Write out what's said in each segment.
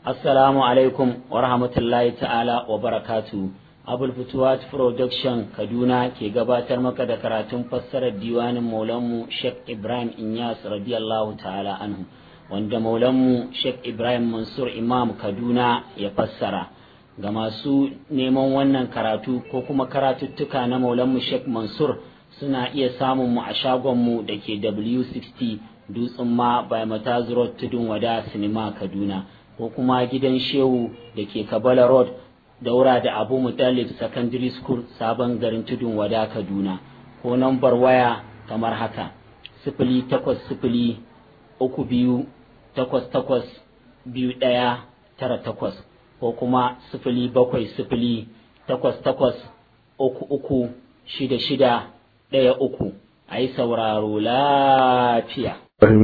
Assalamu alaikum wa rahmatullahi ta'ala wa barakatu. Abul Futuwat Production Kaduna ke gabatar maka da karatun fassarar diwanin Maulanmu Sheikh Ibrahim Inyas radiyallahu ta'ala anhu wanda Maulanmu Sheikh Ibrahim Mansur Imam Kaduna ya fassara. Ga masu neman wannan karatu ko kuma karatuttuka na Maulanmu Sheikh Mansur suna iya samun mu a shagonmu da ke W60 Dutsen ma by Mataz Road Tudun Wada Sinima Kaduna. ko kuma gidan shehu da ke kabala road daura da abu mutalib secondary school sabon garin tudun wada kaduna ko nambar waya kamar haka sifili takwas sifili uku biyu takwas takwas biyu ɗaya tara takwas ko kuma sifili bakwai sifili takwas takwas uku uku shida shida ɗaya uku a yi sauraro lafiya.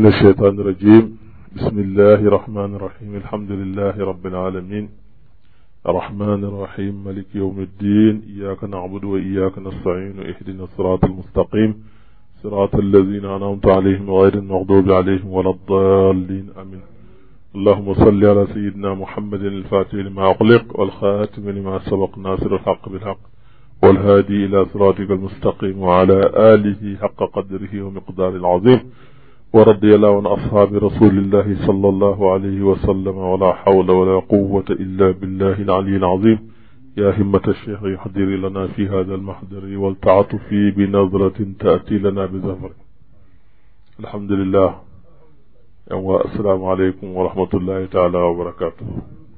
بسم الله الرحمن الرحيم الحمد لله رب العالمين الرحمن الرحيم ملك يوم الدين إياك نعبد وإياك نستعين اهدنا الصراط المستقيم صراط الذين أنعمت عليهم غير المغضوب عليهم ولا الضالين آمين اللهم صل على سيدنا محمد الفاتح لما أغلق والخاتم لما سبق ناصر الحق بالحق والهادي إلى صراطك المستقيم وعلى آله حق قدره ومقدار العظيم ورضي الله عن أصحاب رسول الله صلى الله عليه وسلم ولا حول ولا قوة إلا بالله العلي العظيم يا همة الشيخ يحضر لنا في هذا المحضر والتعاطف بنظرة تأتي لنا بزفر الحمد لله والسلام عليكم ورحمة الله تعالى وبركاته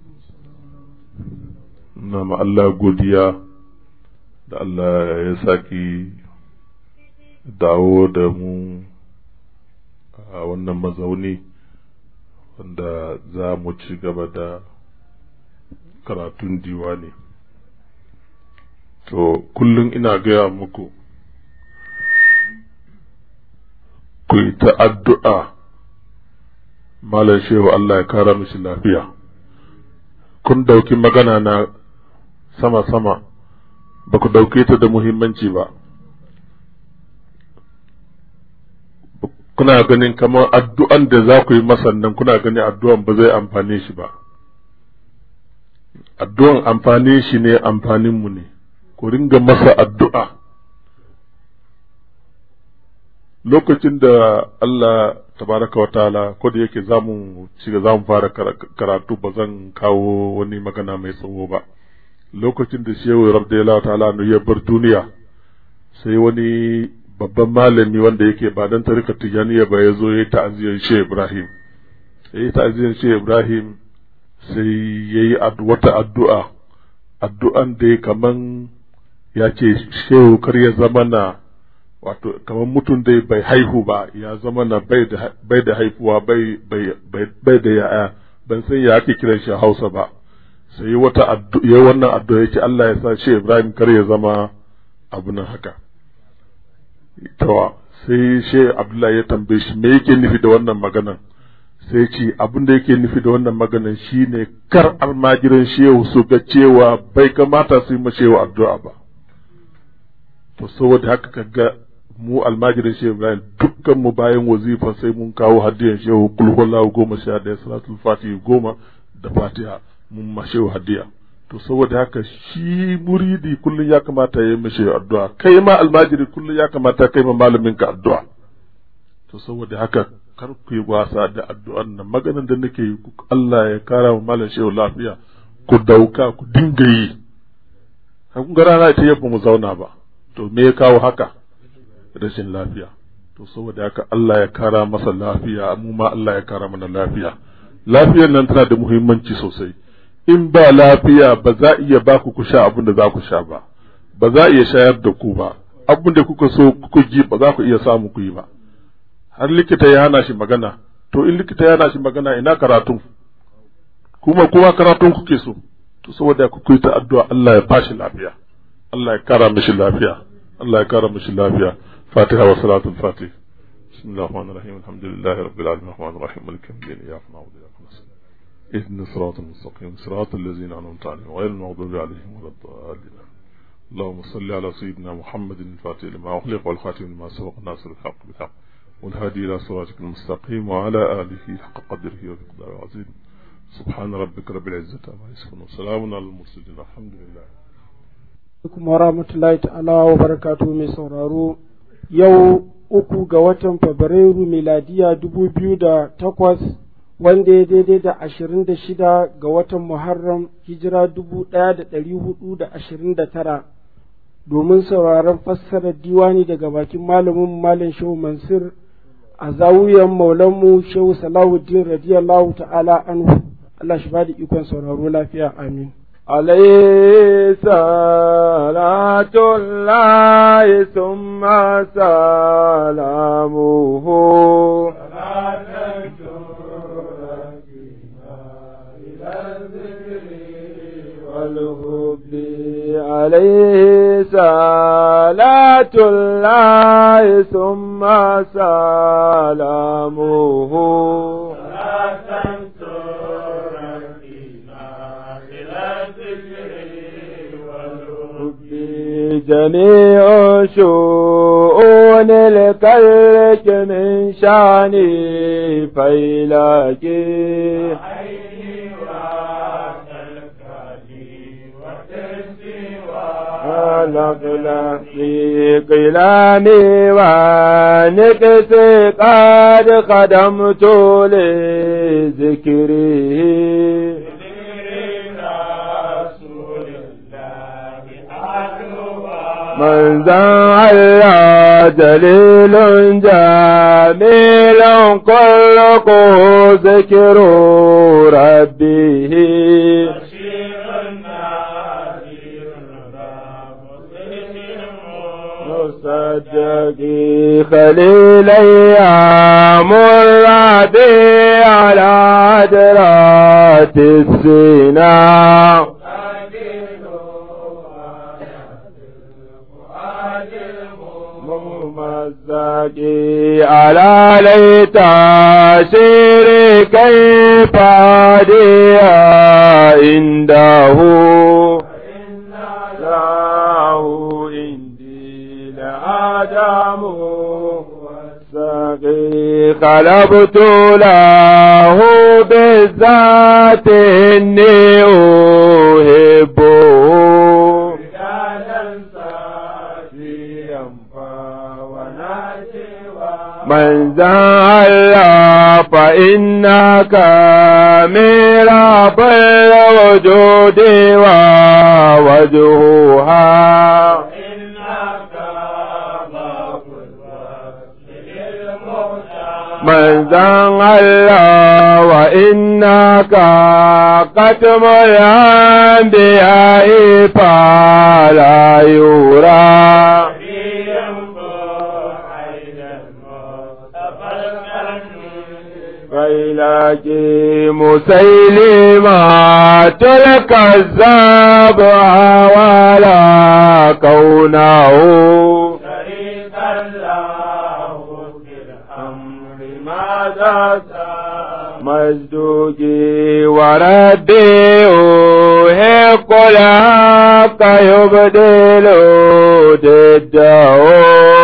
نعم الله godiya da Allah ya saki dawo da mu a wannan mazauni wanda za mu ci gaba da karatun diwani to kullum ina gaya muku ku yi ta addu'a malam shehu Allah ya kara mishi lafiya kun dauki magana na sama-sama ba ku dauke ta da muhimmanci ba kuna ganin kamar addu'an da za ku yi masa nan kuna ganin addu'an ba zai amfane shi ba addu'an amfane shi ne amfaninmu ne ku ringa masa addu'a lokacin da Allah tabaraka wa ta'ala ko da yake za mu shiga za mu fara karatu ba zan kawo wani magana mai tsawo ba lokacin da shehu rabdiyallahu ta'ala ya bar duniya sai wani babban malami wanda yake ba dan tarika tijaniya ba ya zo ya yi ta'aziyar shi Ibrahim ya yi ta'aziyar shi Ibrahim sai ya yi wata addu'a addu'an da kaman ya ce shehu kar ya zama na wato kaman mutum dai bai haihu ba ya zama na bai da haifuwa bai da ya'ya ban san ya ake kiran shi Hausa ba sai wata ya wannan addu'a ya ce Allah ya sa shi Ibrahim kar ya zama abu nan haka tawa sai shi abdullahi ya tambaye shi me yake nufi da wannan maganan sai ce abin da yake nufi da wannan maganan shine kar almajiran shehu su ga cewa bai kamata su yi mashewa addu'a ba to saboda haka kaga mu almajiran shehu ibrahim dukkan mu bayan wazifa sai mun kawo hadiyan shehu kulhulahu goma sha daya salatul fatihi goma da fatiha mun mashewa hadiya to saboda haka shi muridi kullum ya kamata ya yi mishi addu'a kai ma almajiri kullum ya kamata kai ma malamin ka addu'a to saboda haka kar ku yi wasa da addu'an nan maganan da nake yi Allah ya kara wa malam shehu lafiya ku dauka ku dinga yi kun ga rana ita yabba mu zauna ba to me ya kawo haka rashin lafiya to saboda haka Allah ya kara masa lafiya mu ma Allah ya kara mana lafiya lafiyar nan tana da muhimmanci sosai in ba lafiya ba za iya ba ku sha abin da za ku sha ba ba za iya shayar da ku ba abin da kuka so kuka ji ba za ku iya samu ku yi ba har likita ya hana shi magana to in likita ya hana shi magana ina karatun kuma kuma karatun kuke so to saboda ku yi ta addu'a Allah ya bashi lafiya Allah ya kara mishi lafiya Allah ya kara mishi lafiya Fatiha wa salatul Fatih بسم الله الرحمن الرحيم الحمد لله رب العالمين الرحمن الرحيم مالك يوم الدين اياك نعبد واياك نستعين اهدنا الصراط المستقيم صراط الذين انعمت عليهم غير المغضوب عليهم ولا الضالين اللهم صل على سيدنا محمد الفاتح لما اغلق والخاتم لما سبق ناصر الحق بالحق والهادي الى صراطك المستقيم وعلى اله حق قدره ومقداره العظيم سبحان ربك رب العزة عما يصفون وسلام على المرسلين الحمد لله kuma rahmatullahi ta'ala wa barakatu mai sauraro yau uku ga watan fabrairu miladiya dubu biyu da takwas wanda ya daidai da ashirin da shida ga watan muharram hijira dubu ɗaya da ɗari hudu da ashirin da tara domin sauraron fassarar diwani daga bakin malamin malam shehu mansur a zawuyan maulanmu shehu salahuddin radiyallahu ta'ala anhu Allah shi ba da ikon sauraro lafiya amin عليه صلاة الله ثم سلامه والهب عليه صلاة الله ثم سلامه جميع شؤون الكلك من شاني فيلاكي نقل في قلامي ونكس قد قدمت لذكره من ذا الله دليل جميل كله ذكر ربه مصدقي خليلي مرادي على عدرات السنام ممزقي على ليت شيري كيف عديا عنده له عندي لآدم والسقي خلبت له بالذات إني أحبه من زال فإنك ميراب الوجود ووجهها من زال وإنك قتم الأنبياء فلا يرى فإلاكي مسيلمة تلك الزاب ولا كونه شريك الله في الأمر ماذا مجدوكي وردي أوهق الحق يبدل ضده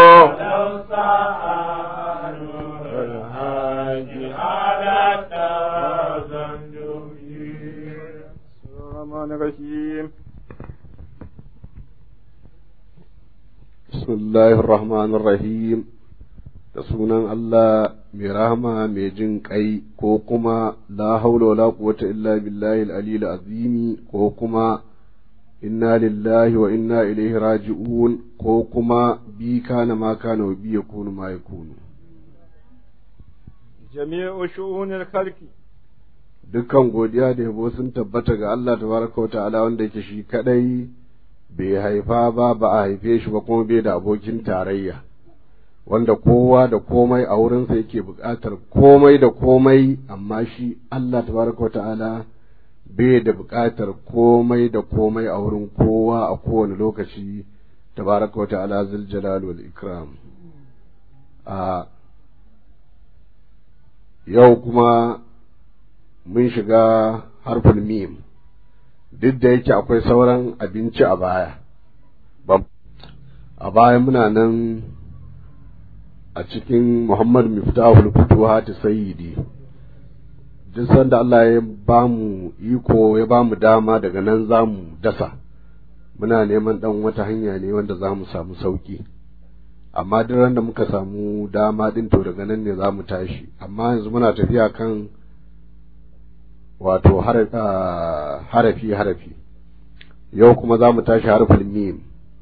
الرحيم بسم الله الرحمن الرحيم da sunan Allah mai rahama mai jin kai ko kuma la haula wala quwwata illa billahi al-aliyyil azimi ko kuma inna lillahi wa inna ilaihi raji'un ko kuma bi kana ma kana wa bi yakunu ma yakunu jami'u shu'unil khalqi dukkan godiya da yabo sun tabbata ga Allah tabaraka wa ta'ala wanda yake shi kadai bai haifa ba ba a haife shi ba kuma bai da abokin tarayya wanda kowa da komai a wurinsa yake buƙatar komai da komai amma shi Allah tabaraka wa ta'ala bai da buƙatar komai da komai a wurin kowa a kowane lokaci tabaraka wa ta'ala zul jalal wal ikram a yau kuma mun shiga harfin mim duk da yake akwai sauran abinci a baya a baya muna nan a cikin muhammad miftahul futuhat sayyidi duk sanda Allah ya ba mu iko ya ba mu dama daga nan za mu dasa muna neman ɗan wata hanya ne wanda za mu samu sauƙi amma duk ran da muka samu dama ɗin to daga nan ne za mu tashi amma yanzu muna tafiya kan wato harafi harafi yau kuma za mu tashi harfin mim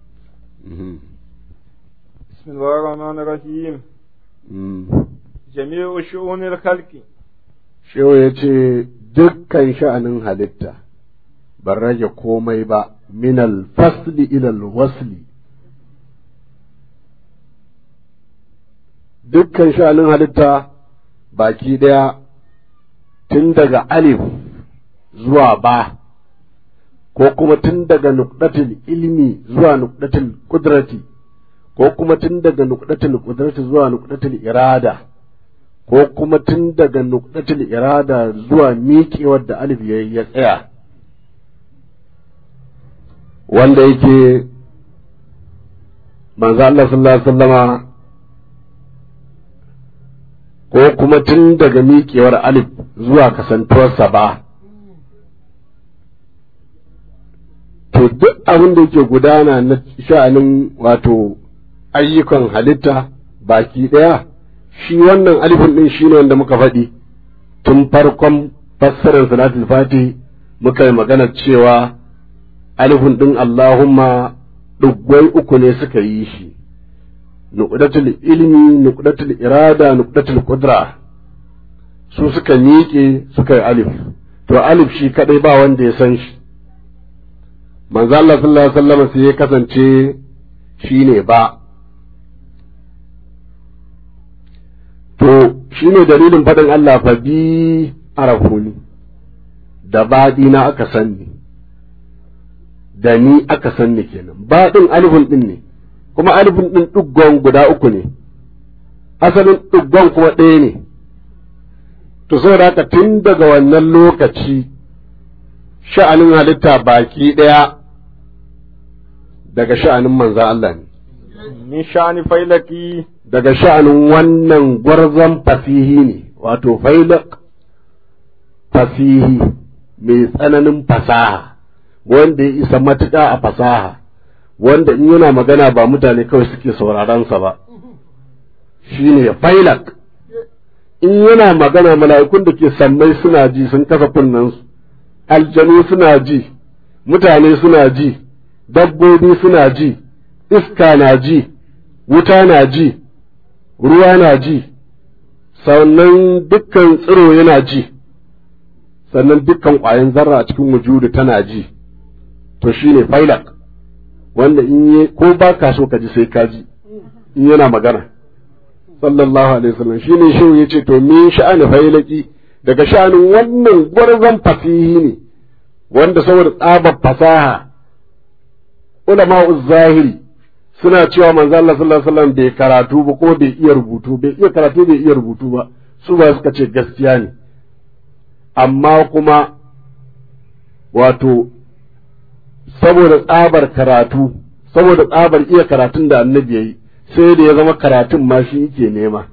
بسم الله الرحمن الرحيم جميع شؤون الخلق Shehu ya ce dukkan sha'anin halitta ban rage komai ba minal fasli ilal wasli dukkan sha'anin halitta baki ɗaya tun daga alif zuwa ba ko kuma tun daga nukdatul ilmi zuwa nukdatul kudrati ko kuma tun daga nukdatul kudrati zuwa nukdatul irada ko kuma tun daga nukdatul irada zuwa miƙewar da alif ya ya tsaya wanda yake manzo Allah sallallahu alaihi wasallama ko kuma tun daga miƙewar alif zuwa kasantuwarsa ba to duk abin da yake gudana na sha'anin wato ayyukan halitta baki ɗaya shi wannan alifin ɗin shi ne wanda muka faɗi tun farkon fassarar salatul fati muka yi magana cewa alifin ɗin Allahumma ɗuggwai uku ne suka yi shi nuqdatul ilmi nuqdatul irada nuqdatul qudra su suka miƙe suka yi alif to alif shi kadai ba wanda ya san shi manzo Allah sallallahu alaihi wasallam sai ya kasance shine ba to shine dalilin faɗin Allah fa bi arafuni da baɗi na aka sanni da ni aka sanni kenan baɗin alifin ɗin ne kuma alifin ɗin ɗuggon guda uku ne asalin ɗuggon kuma ɗaya ne to saboda haka tun daga wannan lokaci sha'anin halitta baki ɗaya daga sha'anin manzan Allah ne min sha'ani failaki daga sha'anin wannan gwarzon fasihi ne wato failak fasihi mai tsananin fasaha wanda ya isa matuƙa a fasaha wanda in yana magana ba mutane kawai suke saurarensa ba shine failak in yana magana mala'ikun da ke sammai suna ji sun kasa kunnensu aljanu suna ji mutane suna ji dabbobi suna ji iska na ji wuta na ji ruwa na ji sannan dukkan tsiro yana ji sannan dukkan ƙwayan zarra a cikin wujudu tana ji to shine failak wanda in yi ko ba ka so ka ji sai ka ji in yana magana sallallahu alaihi wasallam shine shehu yace to min sha'ani failaki daga sha'anin wannan gwarzon fasihi ne wanda saboda tsabar fasaha ulama zahiri suna cewa manzo Allah sallallahu alaihi wasallam bai karatu ba ko bai iya rubutu bai iya karatu bai iya rubutu ba su ba suka ce gaskiya ne amma kuma wato saboda tsabar karatu saboda tsabar iya karatun da annabi yayi sai da ya zama karatun ma shi yake nema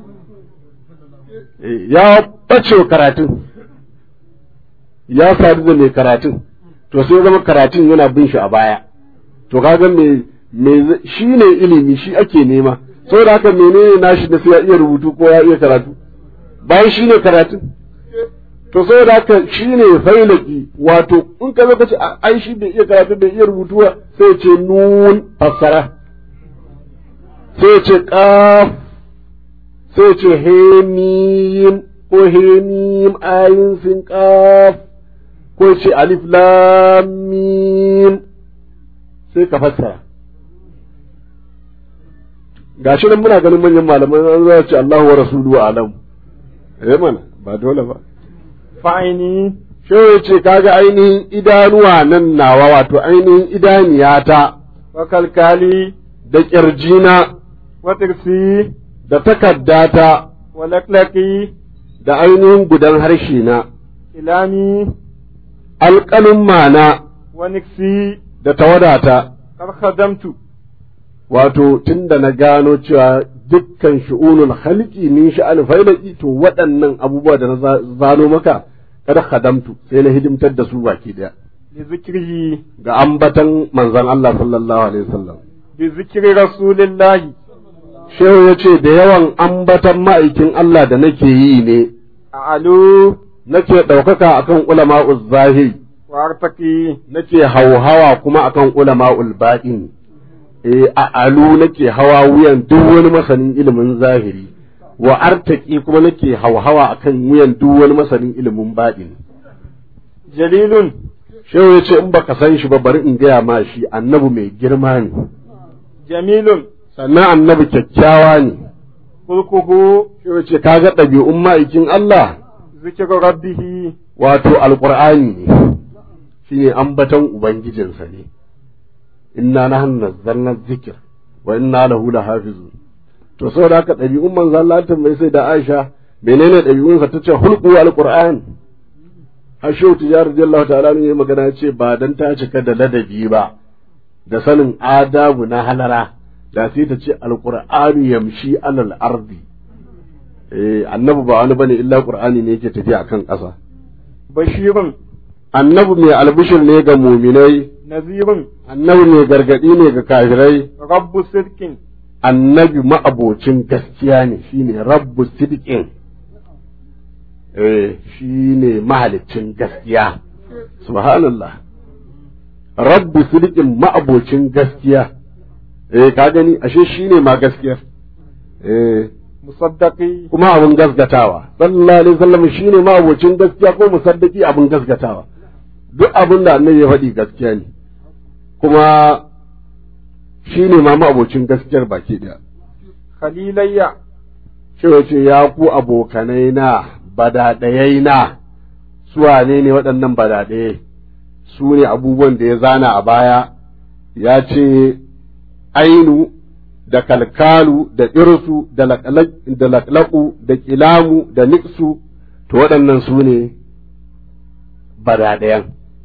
ya ɓace karatun ya sadu da mai karatun to sai ya zama karatun yana bin shi a baya to kaga me me shi ne ilimi shi ake nema saboda haka menene nashi da sai ya iya rubutu ko ya iya karatu bayan shi ne karatun to saboda haka shi ne failaki wato in ka zo ka ce ai shi bai iya karatu bai iya rubutu ba sai ce nun fassara sai ce qaf sai ce hemim ko hemim ayin sin qaf ko ce alif lam mim sai ka fassara gashi nan muna ganin manyan malaman an zo ce Allahu wa rasuluhu alam eh mana ba dole ba fa'ini shi ya ce kaga ainihin idanuwa nan nawa wato ainihin idaniyata wa kalkali da ƙirjina wa tirsi da takaddata wa laklaki da ainihin gudan harshe na ilami alƙalin mana wa niksi da tawadata kar khadamtu wato tun da na gano cewa dukkan shu'unul khalqi min sha'an failaki to waɗannan abubuwa da na zano maka kada khadamtu sai na hidimtar da su baki daya بذكره ga ambatan manzon Allah sallallahu alaihi wasallam بذكر رسول الله shehu ya ce da yawan ambatan ma'aikin Allah da nake yi ne أعلو nake ɗaukaka akan ulama'uz zahiri وأرتقي nake hauhawa kuma akan ulama'ul baɗin eh a alu nake hawa wuyan duk wani masanin ilimin zahiri wa artaki kuma nake hauhawa akan wuyan duk wani masanin ilimin baɗin جليل shehu ya ce in baka san shi ba bari in gaya ma shi annabi mai girma ne جميل sannan annabi kyakkyawa ne خلقه shehu ya ce kaga ɗabi'un ma'aikin Allah ذكر ربه wato alƙur'ani ne shine ambaton ubangijinsa ne inna nahnu nazzalna dhikr wa inna lahu lahafizun to saboda haka ɗabi'un manzo Allah ta mai sai da Aisha menene ɗabi'unsa tace hulqu alqur'an Hashu Tijar radiyallahu ta'ala ne magana ya ce ba dan ta cika da ladabi ba da sanin adabu na halara da sai ta ce alqur'anu yamshi alal ardi eh annabi ba wani bane illa qur'ani ne yake tafiya akan ƙasa بشير annabi mai albishir ne ga muminai نذير annabi mai gargadi ne ga kafirai رب صدق annabi ma'abocin gaskiya ne shine rabbu sidqin eh shine mahaliccin gaskiya subhanallah rabbu sidqin ma'abocin gaskiya eh ka gani ashe shine ma gaskiyar eh مصدقي kuma abin gasgatawa sallallahu alaihi wasallam shine ma abocin gaskiya ko musaddaki abin gasgatawa duk abin da annabi ya faɗi gaskiya ne kuma shine ma ma abocin gaskiyar baki daya خليلي shi ce ya ku abokanai na badaɗayai na su wane ne waɗannan badaɗaye su ne abubuwan da ya zana a baya ya ce ainu da kalkalu da irsu da laƙlaƙu da ƙilamu da niksu to waɗannan su ne badaɗayan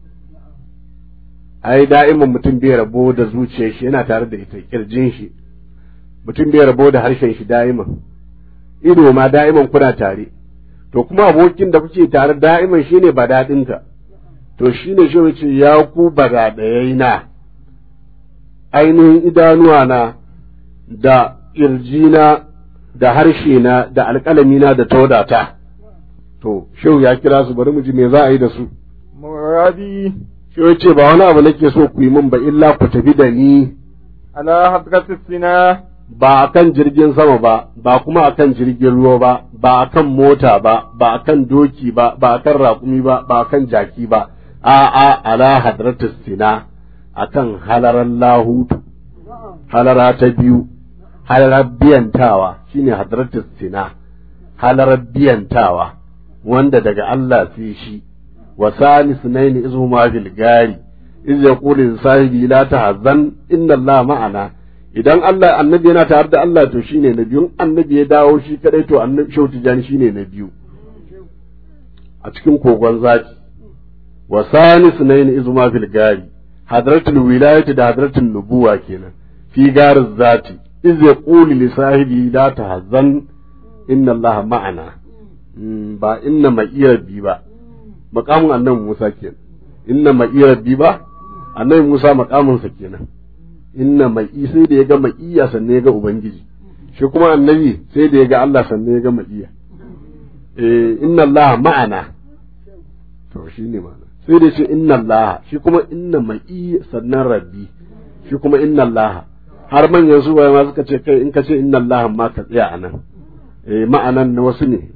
ai da'iman mutum bai rabo da zuciyar shi yana tare da ita kirjin shi mutum bai rabo da harshen shi da'iman ido ma da'iman kuna tare to kuma abokin da kuke tare da'iman shine badaɗinka to shine shi ce ya ku badaɗayai na ainihin idanuwa na da ƙirjina da harshe na da alƙalamina da taudata to shehu ya kira su bari mu ji me za a yi da su مرادي shehu ce ba wani abu nake so ku yi min ba illa ku tafi da ni على حضرة السنة ba a kan jirgin sama ba ba kuma a kan jirgin ruwa ba ba a kan mota ba ba a kan doki ba ba a kan raƙumi ba ba a kan jaki ba a a ala hadratus sina a kan halarar lahutu halara ta biyu halarar biyantawa shine hadratus sina halarar biyantawa wanda daga Allah sai shi wa salis naini izhuma fil gari iz yaqulu sahibi la tahzan inna Allah ma'ana idan Allah annabi yana tare da Allah to shine na biyu annabi ya dawo shi kadai to annabi shautu jani shine na biyu a cikin kogon zaki wa sanis nayn izma fil gari hadratul wilayati da hadratul nubuwa kenan fi garin zati iz yaqulu li sahibi la tahzan inna Allah ma'ana ba inna ma'iya bi ba maqamin annabi Musa kenan inna ma'iya bi ba annabi Musa maqamin sa kenan inna mai sai da ya ga ma'iya sannan ya ga ubangiji shi kuma annabi sai da ya ga Allah sannan ya ga ma'iya eh inna Allah ma'ana to shi ne ma'ana sai da shi inna Allah shi kuma inna ma'i sannan rabbi shi kuma inna Allah har manyan su ma suka ce kai in ka ce inna Allah ma ka tsaya anan eh ma'anan na wasu ne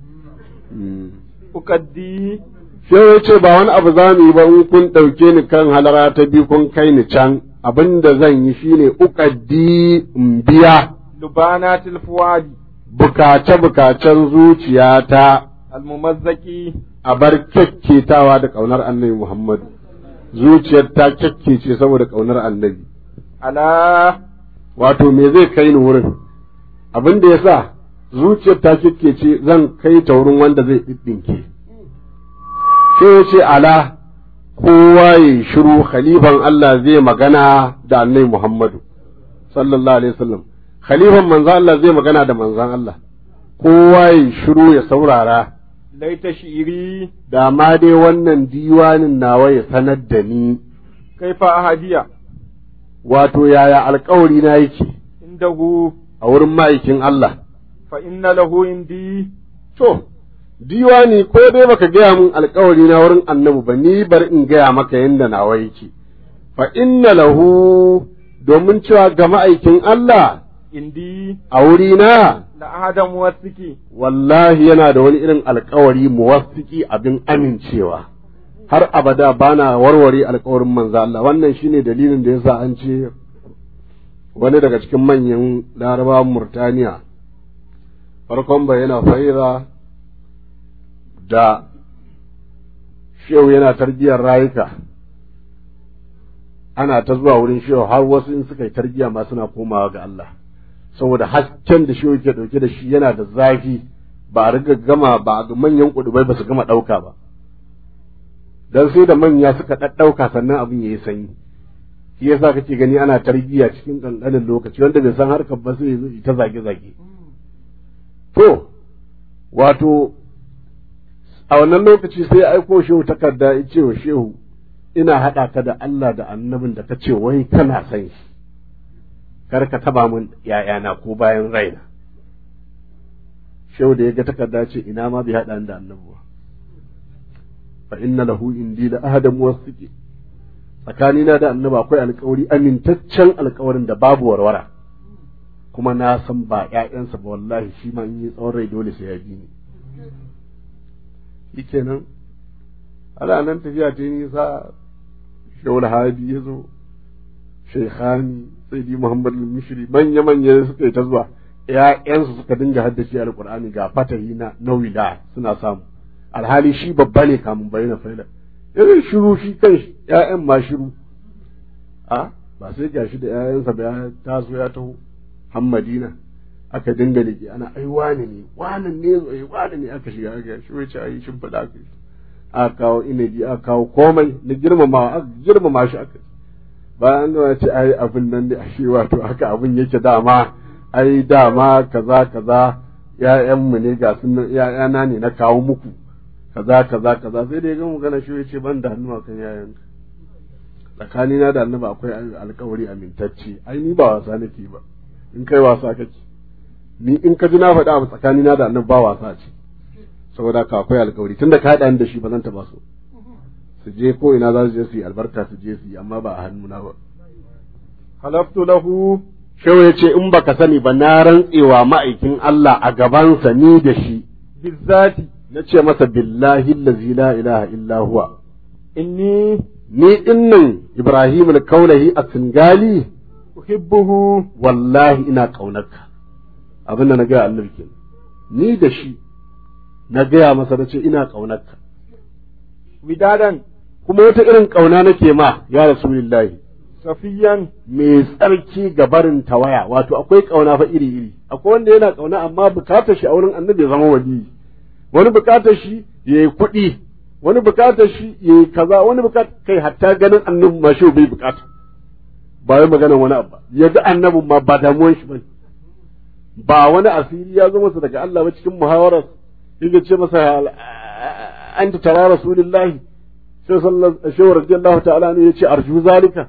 ukaddi sai ya ce ba wani abu za mu yi ba in kun ɗauke ni kan halara ta biyu kun kai ni can abin da zan yi shine uƙaddi in biya lubanatil fuwadi bukace-bukacen zuciyata almumazzaki a bar kyakketawa da ƙaunar annabi Muhammadu zuciyar ta kyakkece saboda ƙaunar annabi ala wato me zai kai ni wurin abin da ya sa zuciyar ta kyakkece zan kai ta wurin wanda zai ɗiɗɗinke sai ya ce ala kowa ya shiru khalifan Allah zai magana da annabi Muhammadu sallallahu alaihi wasallam khalifan manzan Allah zai magana da manzan Allah kowa ya shiru ya saurara laita shi'iri da ma dai wannan diwanin nawa ya sanar da ni kaifa ahadiya wato yaya alkawari na yake indahu a wurin ma'aikin Allah fa inna lahu indi to diwani ko dai baka gaya min alkawari na wurin annabi ba ni bar in gaya maka yanda nawa yake fa inna lahu domin cewa ga ma'aikin Allah indi a wurina la ahada muwassiki wallahi yana da wani irin alkawari muwaffiki abin amincewa har abada bana warware alkawarin manzo Allah wannan shine dalilin da yasa an ce wani daga cikin manyan larabawan Murtaniya farkon bayyana faira da shehu yana tarbiyyar rayuka ana ta zuwa wurin shehu har wasu in suka yi tarbiyya ma suna komawa ga Allah saboda hasken da shi yake dauke da shi yana da zafi ba a riga gama ba a manyan kudubai ba su gama dauka ba dan sai da manya suka daddauka sannan abin yayi sanyi shi yasa kake gani ana tarbiyya cikin kankanin lokaci wanda bai san harkar ba sai yazo ta zage zage to wato a wannan lokaci sai ya aiko shehu takarda ya ce wa shehu ina haɗa ka da Allah da annabin da ka ce wai kana san shi kar ka taba min ‘ya'yana ko bayan raina. Shehu da ya ga takarda ce ina ma bai haɗa da annabi ba. Fa inna lahu indi la ahadan wasiki tsakanina da annabi akwai alkawari amintaccen alkawarin da babu warwara kuma na san ba ‘ya'yansa ba wallahi shi ma in yi tsawon rai dole sai ya bi ni. Shi kenan, ana nan tafiya ta nisa Shehu Alhabi ya zo, Sheikhani sayyidi Muhammad al-Mishri manya manya suka yi ta zuwa ƴaƴansu suka dinga haddace alqur'ani ga fatahi na nawila suna samu alhali shi babba ne kamun bayyana faila irin shiru shi kan ƴaƴan ma shiru a ba sai ga shi da ƴaƴansa ba ya taso ya taho Hammadina aka dinga leke ana ai wani ne wani ne zo ai wani ne aka shiga aka shi wace ai shin fada aka aka kawo inabi aka kawo komai na girmama aka girmama shi aka bayan da ce ai abin nan ne ashe wato haka abin yake dama ai dama kaza kaza ƴaƴanmu ne ga sun ƴaƴana ne na kawo muku kaza kaza kaza sai da ya ga magana shi yace ban da hannu kan ƴaƴan tsakani na da annabi akwai alkawari amintacce ai ni ba wasa nake ba in kai wasa kake ni in ka ji na faɗa abu tsakani na da annabi ba wasa ce saboda ka akwai alkawari tunda ka haɗa ni da shi ba zan taɓa so su je ko ina za su je su yi albarka su je su yi amma ba a hannuna ba halaftu lahu shehu ya ce in baka sani ba na rantsewa ma'aikin Allah a gabansa ni da shi bizzati na ce masa billahi allazi la ilaha illa huwa inni ni dinnan Ibrahim al-Kaulahi a Singali uhibbuhu wallahi ina kaunarka abin da na gaya annabi kenan ni da shi na gaya masa na ce ina kaunarka widadan kuma wata irin kauna nake ma ya rasulullahi safiyan mai tsarki ga barin tawaya wato akwai kauna fa iri iri akwai wanda yana kauna amma bukatar shi a wurin annabi ya zama wali wani bukatar shi yayi kuɗi wani bukatar shi yayi kaza wani bukatar kai hatta ganin annabi ma shi bai bukata ba wai maganar wani abu ya ga annabin ma ba damuwan shi bane ba wani asiri ya zo masa daga Allah ba cikin muhawarar yake ce masa anta tara rasulullahi sai sallallahu alaihi radiyallahu ta'ala ne yace arju zalika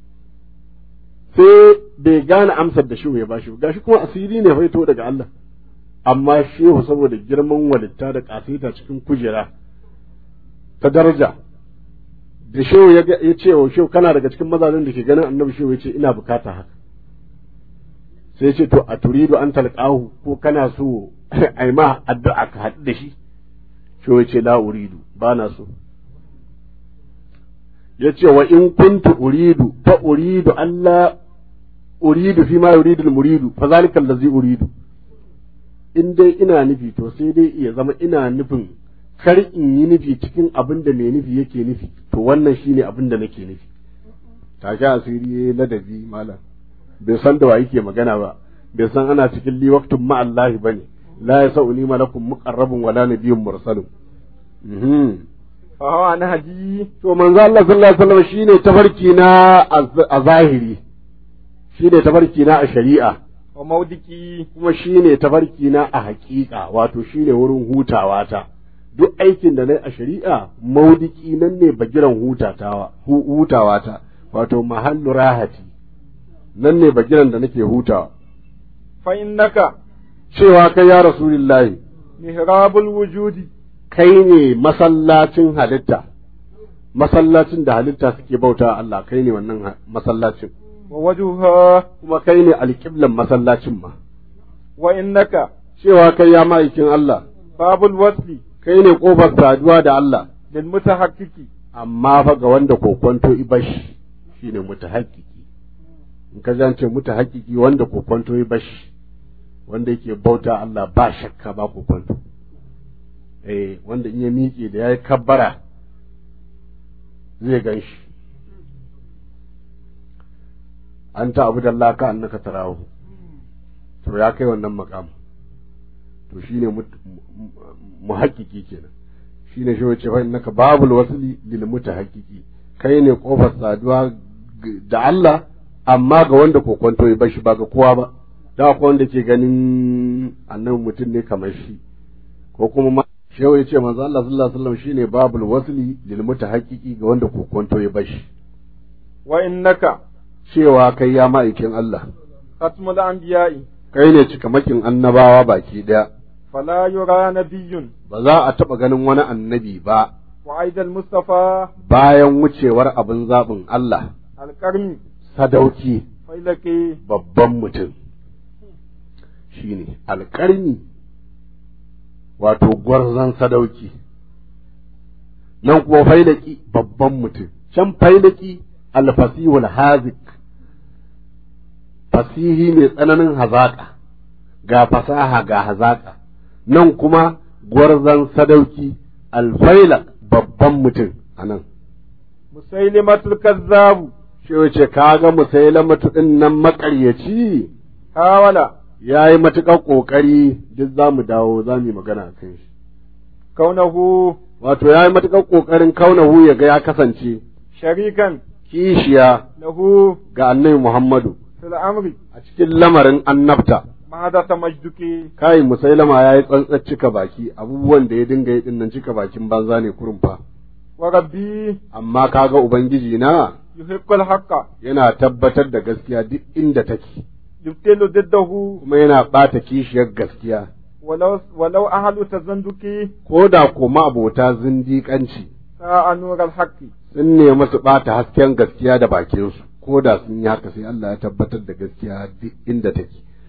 sai bai gane amsar da shehu ya bashi ba gashi kuma asiri ne faito daga Allah amma shehu saboda girman walitta da kasita cikin kujera ta daraja da shehu ya ce wa shehu kana daga cikin mazajen da ke ganin annabi shehu ya ce ina bukata haka sai ce to a turidu an talqahu ko kana so ai ma addu'a ka haɗu da shi shehu ya ce la uridu ba na so ya ce wa in kuntu uridu fa uridu Allah uridu fi ma yuridu muridu fa zalika allazi uridu in dai ina nufi to sai dai iya zama ina nufin kar in yi nufi cikin abin da mai nufi yake nufi to wannan shine abin da nake nufi take asiri yayi ladabi malam bai san da wa yake magana ba bai san ana cikin li waqtun ma Allah bane la yasauni malakum muqarrabun wala nabiyyun mursalun fa hawa na haji to manzo Allah sallallahu alaihi wasallam shine tafarki na a zahiri shine tafarki na a shari'a wa maudiki kuma shine tafarki na a haƙiƙa wato shine wurin hutawa ta duk aikin da na a shari'a maudiki nan ne bagiran hutatawa hutawa ta wato mahallu rahati nan ne bagiran da nake hutawa fa innaka cewa kai ya rasulillahi mihrabul wujudi kai ne masallacin halitta masallacin da halitta suke bauta Allah kai ne wannan masallacin wa wajuha kuma kai ne alƙiblan masallacin ma wa innaka cewa kai ya ma'aikin Allah babul wasli kai ne ƙofar saduwa da Allah lil mutahaqqqiqi amma fa ga wanda kokonto ibashi shine mutahaqqqiqi in ka zance mutahaqqqiqi wanda kokonto ibashi wanda yake bauta Allah ba shakka ba kokonto eh wanda in ya miƙe da yayi kabbara zai gan shi an ta abu da Allah ka annaka tarahu to ya kai wannan makam to shine muhakkiki kenan shine shi wace fa innaka babul wasli lil mutahaqqiqi kai ne kofar saduwa da Allah amma ga wanda kokonto ya bashi ba ga kowa ba da akwai wanda ke ganin annabi mutum ne kamar shi ko kuma ma shehu ya ce manzo Allah sallallahu alaihi wasallam shine babul wasli lil mutahaqqiqi ga wanda kokonto ya bashi wa innaka cewa kai ya ma'aikin Allah khatmul anbiya'i kai ne cikamakin annabawa baki daya fala yura nabiyyun ba za a taɓa ganin wani annabi ba wa aidal mustafa bayan wucewar abin zaɓin Allah alqarni sadauki failaki babban mutum shine alƙarni wato gwarzon sadauki nan kuma failaki babban mutum can failaki alfasihul hazik fasihi mai tsananin hazaƙa ga fasaha ga hazaƙa nan kuma gwarzon sadauki alfaila babban mutum a nan musailimatul kazzabu shi wace kaga musailamatu ɗin nan maƙaryaci hawala ya yi matuƙar ƙoƙari duk za mu dawo za mu yi magana a kan shi kaunahu wato ya yi matuƙar ƙoƙarin kaunahu ya ga ya kasance sharikan kishiya lahu ga annabi Muhammadu fil amri a cikin lamarin annabta mahadasa majduki kai musailama ya yi tsantsar cika baki abubuwan da ya dinga yi dinnan cika bakin banza ne kurum fa wa rabbi amma kaga ubangiji na yuhibbul haqqa yana tabbatar da gaskiya duk inda take yubtilu diddahu kuma yana ɓata kishiyar gaskiya walau walau ahlu tazanduki ko da kuma abota zindiƙanci sa'a nural haqqi sun nemi su ɓata hasken gaskiya da bakinsu ko da sun yi haka sai Allah ya tabbatar da gaskiya duk inda take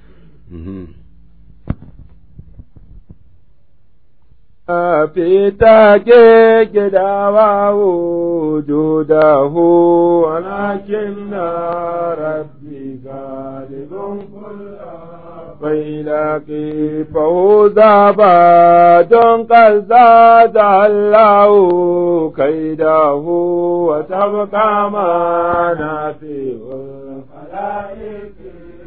في تاكيك دعواه وجوده ولكن ربي غالب كل فإلك فوز بعد قد زاد الله كيده وتبقى منافع الخلائق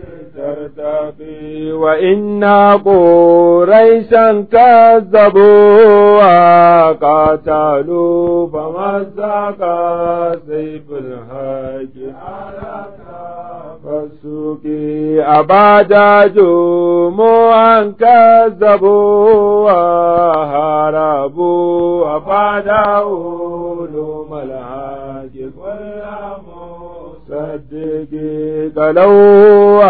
ترتقي وإن قريشا كذبوا وقاتلوا فمزق سيف الحج على فالسوق أباد جموعا كذبوا وهربوا أباد علوم الحج كل صدقي قالوا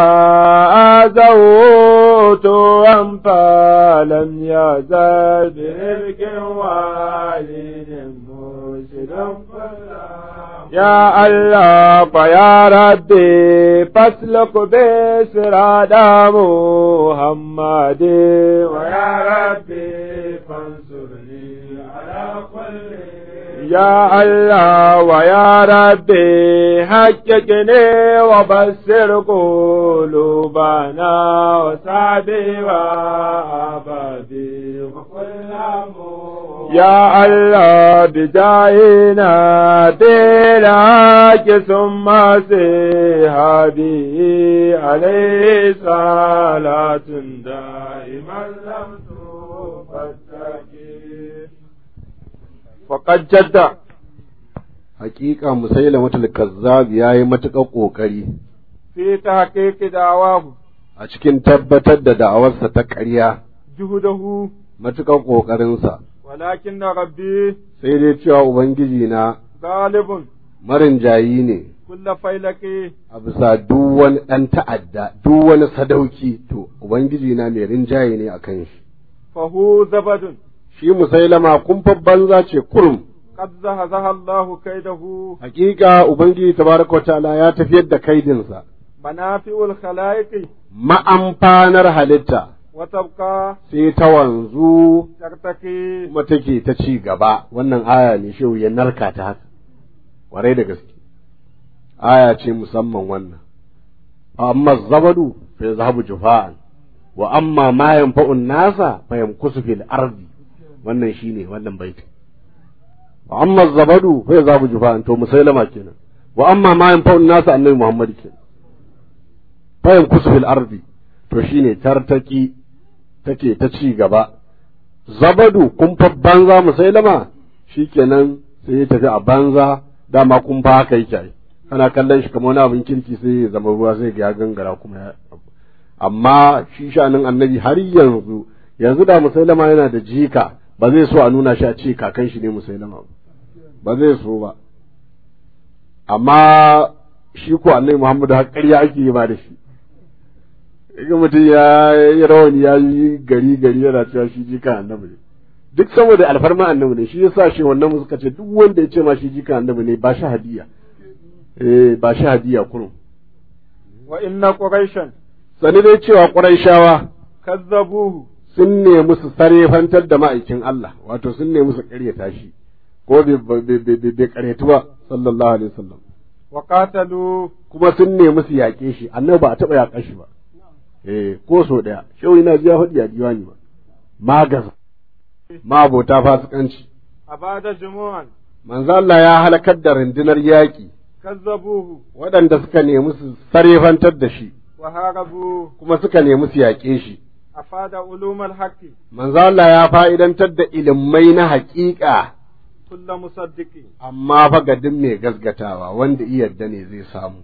آذوت أنفا لم يزل برزق والد مرشد يا الله فيا ربي فاسلك بسراد محمد ويا ربي فانصرني على كل يا الله ويا ربي حققني وبصر قلوبنا وسعدي وعبادي وكل يا الله بجاهنا دينك ثم سهادي عليه صلاة دائما لم تفتكر فقد جد hakika musailamatul kazzab yayi matuƙar ƙoƙari في تحقيق دعواه a cikin tabbatar da da'awarsa ta ƙarya جهده matuƙar ƙoƙarinsa ولكن ربي sai dai cewa ubangiji na غالب marinjayi ne كل فيلك a bisa duk wani ɗan ta'adda duk wani sadauki to ubangiji na mai rinjaye ne a kan shi فهو زبد shi musailama kumfar banza ce kurum قد زهزه الله كيده hakika ubangiji tabaraka wa ta'ala ya tafiyar da kaidinsa منافع الخلائق ma'amfanar halitta وتبقى sai ta wanzu ترتقي kuma take ta ci gaba wannan aya ne shehu ya narka ta haka kwarai da gaske aya ce musamman wannan amma zabadu fa yazhabu jufa'an wa amma ma yanfa'un nasa fa yamkusu fil ardi wannan shine wannan baiti wa amma zabadu fa yazhabu jufa'an to musailama kenan wa amma ma yanfa'un nasa annabi muhammad kenan fa yamkusu fil ardi to shine tartaki take ta ci gaba zabadu kumfa banza musailama shikenan sai ya tafi a banza dama kumfa haka yake ai kana kallon shi kamar wani abin kirki sai ya zama ruwa sai ga ya gangara kuma ya amma shi shanin annabi har yanzu yanzu da musailama yana da jika ba zai so a nuna shi a ce kakan shi ne musailama ba ba zai so ba amma shi ko annabi muhammadu har ƙarya ake yi ba da shi ga mutum ya yi rawani ya yi gari gari yana cewa shi jika annabi ne duk saboda alfarma annabi ne shi yasa shi wannan suka ce duk wanda ya ce ma shi jika annabi ne ba shi hadiya eh ba shi hadiya kurum وإن قريشا sani dai cewa ƙurayshawa كذبوه sun nemi su sarefantar da ma'aikin Allah wato sun nemi su ƙaryata shi ko bai bai- bai bai ƙaryatu ba sallallahu alaihi wasallam وقاتلوا kuma sun nemi su yaƙe shi annabi ba a taɓa yaƙar shi ba eh ko so ɗaya shehu yana ji ya faɗi a diwani ba magaza mabota fasikanci أباد جموعا manzo Allah ya halakar da rundunar yaƙi كذبوه waɗanda suka nemi su sarefantar da shi وهاربوا kuma suka nemi su yaƙe shi أفاد علوم الحق manzo Allah ya fa'idantar da ilimai na haƙiƙa كل مصدق amma fa ga duk mai gasgatawa wanda iya yarda ne zai samu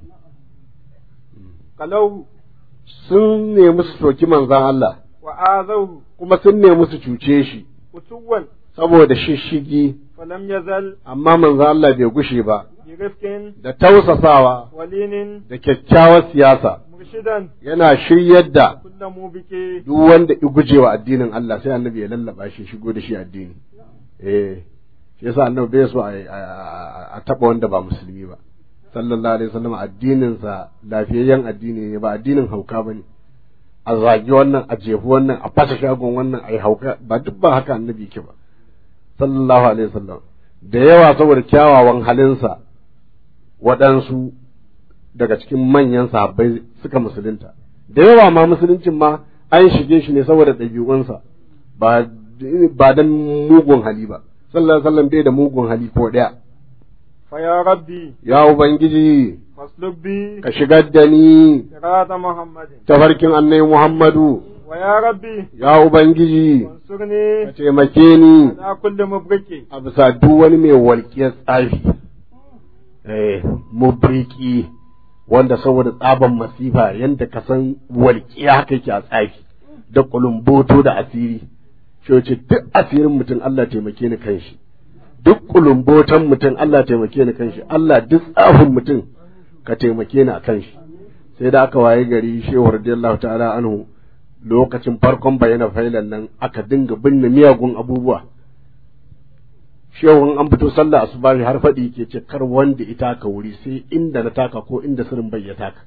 قلوه sun nemi su soki manzon Allah وآذوه kuma sun nemi su cuce shi فتوا saboda shishigi فلم يزل amma manzon Allah bai gushe ba برفق da tausasawa ولين da kyakkyawar siyasa مرشدا yana shiryar da كل موبك duk wanda i gujewa addinin Allah sai annabi ya lallaba shi shigo da shi addini eh shi yasa annabi bai so a a- a taba wanda ba musulmi ba sallallahu alaihi wasallam addinin sa lafiyayyen addini ne ba addinin hauka bane a zagi wannan a jefi wannan a fasa shagon wannan a yi hauka ba duk ba haka annabi yake ba sallallahu alaihi wasallam da yawa saboda kyawawan halinsa waɗansu daga cikin manyan sahabbai suka musulunta da yawa ma musuluncin ma an shige shi ne saboda ɗabi'unsa ba ba dan mugun hali ba sallallahu alaihi wasallam bai da mugun hali ko ɗaya فيا ربي ya ubangiji فاسلك بي ka shigar da ni صراط محمد tafarkin annabi muhammadu ويا ربي ya ubangiji ka وانصرني taimake ni على كل مبرك a bisa duk wani mai walƙiyar tsafi eh mubriki wanda saboda tsaban masifa yanda ka san walƙiya haka yake a tsafi da kulumboto da asiri shi ce duk asirin mutum Allah taimake ni kanshi duk kulumbotan mutum Allah taimake ni kanshi Allah duk tsafin mutum ka taimake ni a kanshi sai da aka waye gari shehu radiyallahu ta'ala anhu lokacin farkon bayyana failan nan aka dinga binne miyagun abubuwa shehun an fito sallah asubahi har faɗi ke ce kar wanda ita ka wuri sai inda na taka ko inda sirrin bai ya taka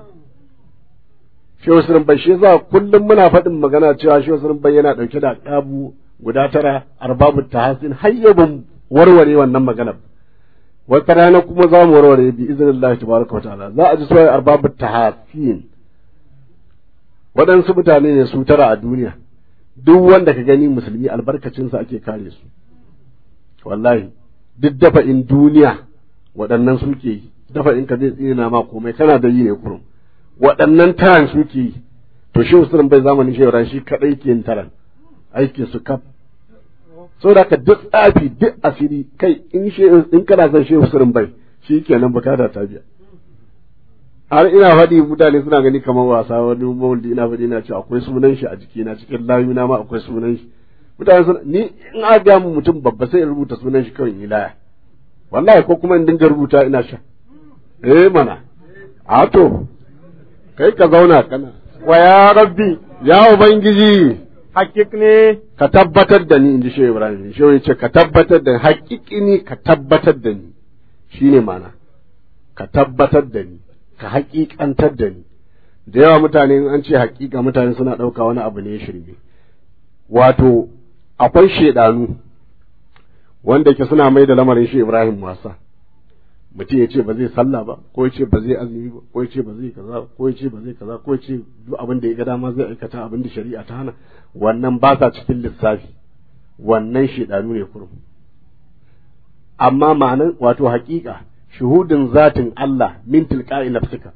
shehu sirrin bai shi za kullum muna faɗin magana cewa shehu sirrin bai yana ɗauke da ƙabu guda tara arbabu tahasin har yau ban warware wannan maganar wata rana kuma za mu warware bi iznillahi tabaraka wa ta'ala za a ji suwaye arbabu tahasin waɗansu mutane ne su tara a duniya duk wanda ka gani musulmi albarkacinsa ake kare su wallahi duk dafa in duniya waɗannan suke yi dafa in ka zai tsina ma komai kana da yi ne kurum waɗannan taran suke yi to shi usulun bai zamanin shi shi kaɗai ke yin taran aikin su kaf saboda ka duk tsafi duk asiri kai in shi in kana son shi usulun bai shi kenan bukata ta biya har ina faɗi mutane suna gani kamar wasa wani mawuldi ina faɗi ina ce akwai sunan shi a jikina cikin layuna ma akwai sunan shi mutane suna ni in aka ga mu mutum babba sai in rubuta sunan shi kawai in yi laya wallahi ko kuma in dinga rubuta ina sha eh mana a to kai ka zauna kana wa ya rabbi ya ubangiji hakik ne ka tabbatar da ni in ji shehu ibrahim shehu ya ce ka tabbatar da haƙiƙini ka tabbatar da ni shine mana ka tabbatar da ni ka haƙiƙantar da ni da yawa mutane in an ce haƙiƙa mutane suna ɗauka wani abu ne ya shirme wato akwai shaidanu wanda ke suna mai da lamarin shi ibrahim wasa mutum ya ce ba zai sallah ba ko ya ce ba zai azumi ba ko ya ce ba zai kaza ko ya ce ba zai kaza ko ya ce duk abin da ya ga dama zai aikata abin da shari'a ta hana wannan ba sa cikin lissafi wannan shaidanu ne kurum amma ma'anan wato haƙiƙa shuhudin zatin Allah min tilqa'i nafsika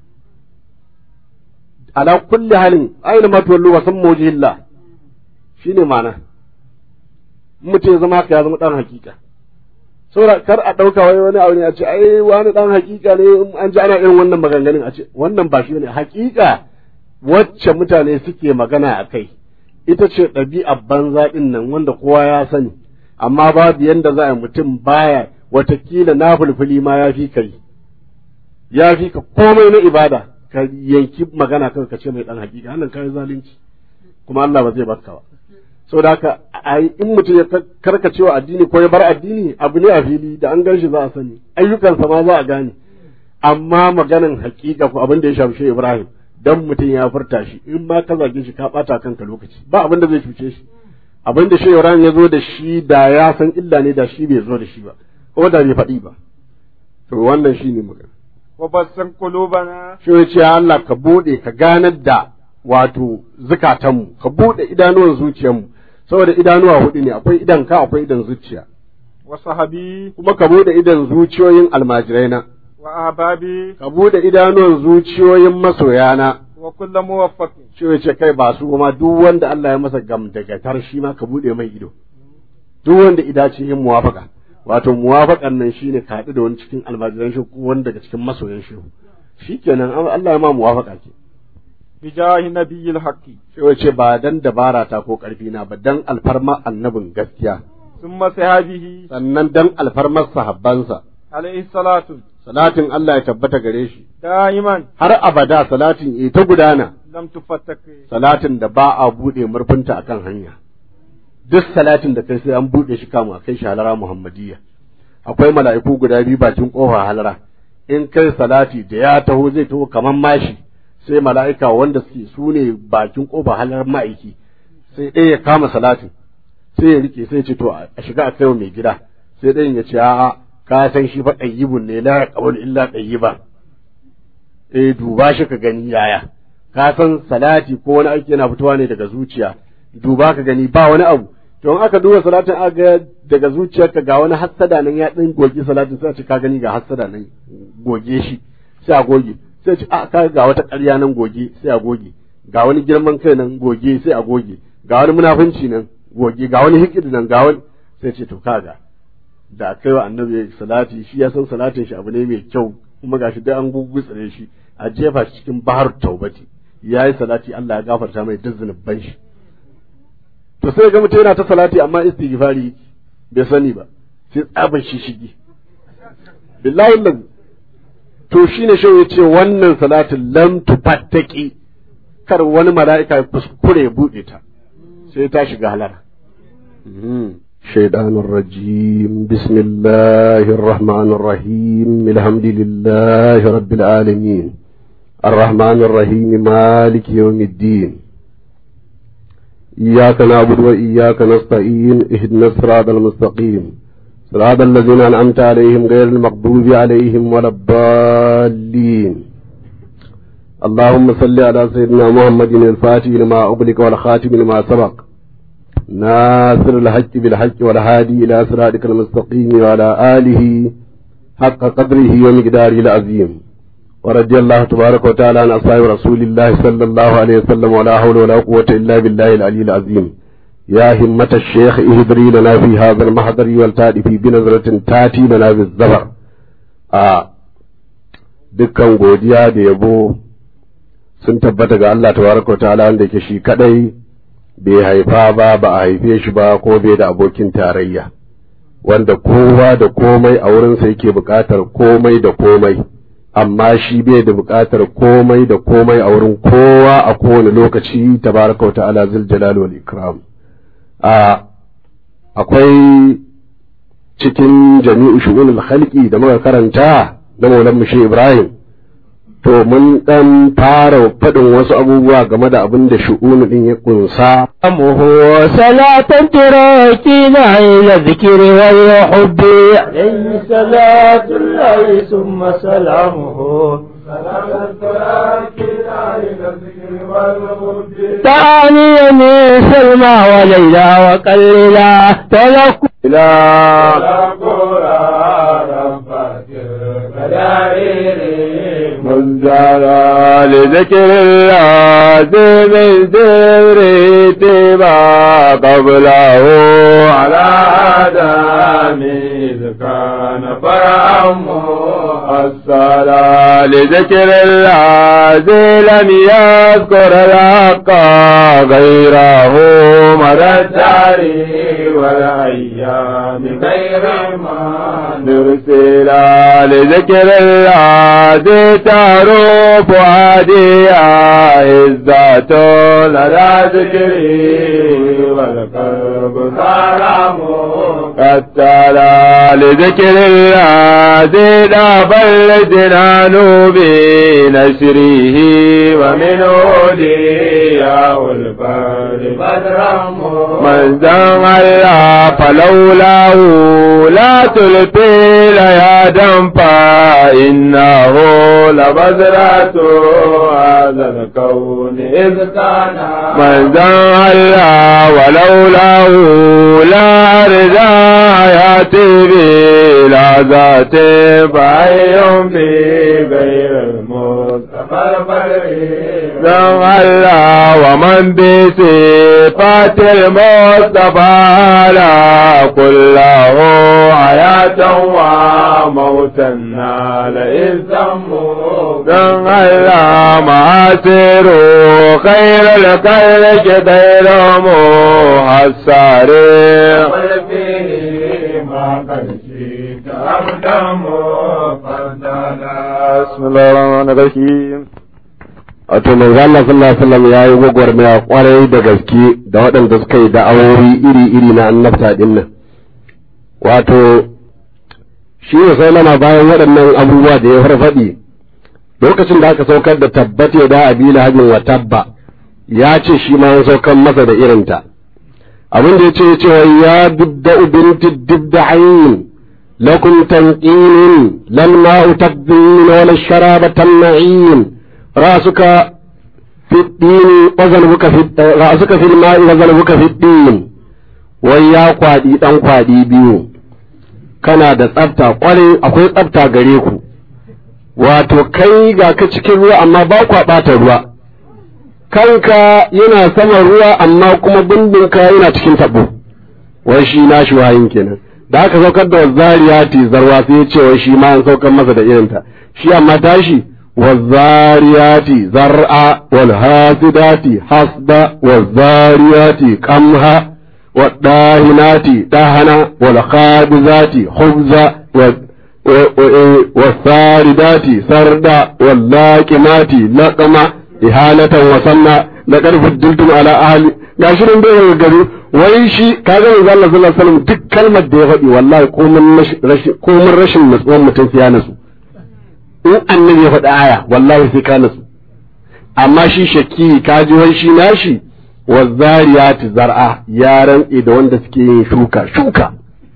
ala kulli halin aina ma tuwallu wa sammu wajhillah shine ma'ana mutum ya zama haka ya zama dan hakika saboda kar a ɗauka wai wani abu ne a ce ai wani ɗan hakika ne an ji ana irin wannan maganganun a ce wannan ba shi ne hakika wacce mutane suke magana a kai ita ce ɗabi'ar banza ɗin nan wanda kowa ya sani amma babu yanda za a mutum baya watakila na fulfuli ma ya fi kai ya fi ka komai na ibada ka yanki magana kawai ka ce mai ɗan hakika wannan kai zalunci kuma Allah ba zai baka ba saboda haka in mutum ya karkacewa addini ko ya bar addini abu ne a fili da an gan shi za a sani ayyukansa ma za a gane amma maganan hakika ko abin da ya shafi Ibrahim dan mutum ya furta shi in ma ka zage shi ka bata kanka lokaci ba abin da zai cuce shi abin da Shehu Ibrahim ya zo da shi da ya san illa ne da shi bai zo da shi ba ko da bai faɗi ba to wannan shine magana wa bassan qulubana shi ya ce Allah ka bude ka ganar da wato zukatanmu ka bude idanuwan zuciyarmu saboda idanuwa hudu ne akwai idan ka akwai idan zuciya wa sahabi kuma ka bude idan zuciyoyin almajirai na wa ahbabi ka bude idanuwan zuciyoyin masoyana wa kullu muwaffaqin shi ya ce kai ba su kuma duk wanda Allah ya masa gamdagatar shi ma ka bude mai ido duk wanda ida ce yin muwafaka wato muwafakan nan shine ka haɗu da wani cikin almajiran shi ko wani daga cikin masoyan shi shikenan Allah ya ma muwafaka ke bijahi nabiyil haqqi sai ce ba dan dabara ta ko karfi na ba dan alfarma annabin gaskiya summa sahabihi sannan dan alfarmar sahabbansa alaihi salatu salatin Allah ya tabbata gare shi daiman har abada salatin ita gudana lam tufattak salatin da ba a bude murfinta akan hanya duk salatin da kai sai an bude shi kama kai shi halara muhammadiyya akwai mala'iku guda biyu bakin kofa halara in kai salati da ya taho zai taho kaman mashi sai mala'ika wanda suke su ne bakin ƙofa halar ma'aiki sai ɗaya ya kama salatin sai ya rike sai ce to a shiga a kai mai gida sai ɗayan ya ce a'a ka san shi fa ɗayyibun ne la yaqbalu illa ɗayyiba eh duba shi ka gani yaya ka san salati ko wani aiki yana fitowa ne daga zuciya duba ka gani ba wani abu to in aka duba salatin aka ga daga zuciyarka ga wani hassada nan ya ɗin goge salatin sai a ce ka gani ga hassada nan goge shi sai a goge sai ce a ka ga wata ƙarya nan goge sai a goge ga wani girman kai nan goge sai a goge ga wani munafunci nan goge ga wani hikidi nan ga wani sai ce to kaga da kai wa annabi salati shi ya san salatin shi abu ne mai kyau kuma gashi dai an gugutsare shi a jefa shi cikin bahar taubati yayi salati Allah ya gafarta mai duk zunuban shi to sai ga mutum yana ta salati amma istighfari bai sani ba sai tsaban shi shigi billahi lazi to shine shi ya ce wannan salatin lam tufattaki kar wani mala'ika ya kuskure ya buɗe ta sai ta shiga halara شيطان الرجيم بسم الله الرحمن الرحيم الحمد لله رب العالمين الرحمن الرحيم مالك يوم الدين إياك نعبد وإياك نستعين اهدنا الصراط المستقيم صراط الذين أنعمت عليهم غير المغضوب عليهم ولا الضالين اللهم صل على سيدنا محمد الفاتح لما أغلق والخاتم لما سبق ناصر الحق بالحق والهادي إلى صراطك المستقيم وعلى آله حق قدره ومقداره العظيم ورضي الله تبارك وتعالى عن أصحاب رسول الله صلى الله عليه وسلم ولا حول ولا قوة إلا بالله العلي العظيم يا همة الشيخ اهدري لنا في هذا المحضر والتأتي في بنظرة تأتي لنا بالزبر آه dukkan godiya da yabo sun tabbata ga Allah tabaraka wa ta'ala wanda yake shi kadai bai haifa ba ba a haife shi ba ko bai da abokin tarayya wanda kowa da komai a wurinsa yake buƙatar komai da komai amma shi bai da buƙatar komai da komai a wurin kowa a kowane lokaci tabaraka wa ta'ala zul jalal wal ikram a akwai cikin jami'u shu'unul khalqi da muka karanta na maulan mushe ibrahim to mun dan fara faɗin wasu abubuwa game da abin da shu'unu din ya kunsa أمه صلاة تراكينا إلى الذكر والحب عليه صلاة الله ثم سلامه تعني من سلمى وليلى وقللا تلك ila منزلا لذكر الله من سر اتباع قبله على آدم إذ كان فرعه الصلاة لذكر الله لم يذكر الحق غيره مدى الدار والأيام غير ما نرسل لذكر الله تعرف عادي عزة لدى ذكري والقلب حرام قد تلا لذكر الله لا بل جنان بنشره ومن أولياء البر بدرم من زم الله فلولاه لا تلقي ليادا فإنه لبذرة هذا الكون إذ كان من زم الله ولولاه لا رضا يأتي بلا ذات فأي بغير المصطفى البدري زم الله ومن بصفات المصطفى لا كله حياة وموتا نال إذ سموا زم الله معاصر خير الخلق غير محسر بسم الله الرحمن الرحيم wato manzo Allah sallallahu alaihi wasallam yayi gwagwarmaya kwarai da gaske da waɗanda suka yi da'awowi iri-iri na annabta din nan wato shi ne sallama bayan waɗannan abubuwa da ya farfaɗi lokacin da aka saukar da tabbate da abila hajin wa tabba ya ce shi ma ya saukar masa da irinta abin da ya ce cewa ya dubda binti dubda ayin lakum tanqinin lan ma'u tabdin wala sharaba tamna'in رأسك في الدين وذنبك في رأسك في الماء وذنبك في الدين ويا kwadi dan kwadi biyu kana da tsafta kwarai akwai tsafta gare ku wato kai ga ka cikin ruwa amma ba kwa ɓata ruwa kanka yana saman ruwa amma kuma bindinka yana cikin tabo wai shi na shi wayin kenan da aka saukar da zariyati zarwa sai ya ce wai shi ma an saukar masa da irinta shi amma tashi والذاريات زرعا والهاسدات حسدا والذاريات قمها والداهنات دهنا والخابزات خبزا والساردات سردا واللاكمات لقما إهانة وسنا لقد فضلتم على أهل gashi nan bai gari wai shi kaga manzo Allah sallallahu alaihi wasallam duk kalmar da ya faɗi wallahi komin rashin natsuwan mutum sai ya nasu in annabi ya faɗi aya wallahi sai ka nasu amma shi shakki ka ji wai shi nashi wa zariyati zar'a ya rantse da wanda suke yin shuka shuka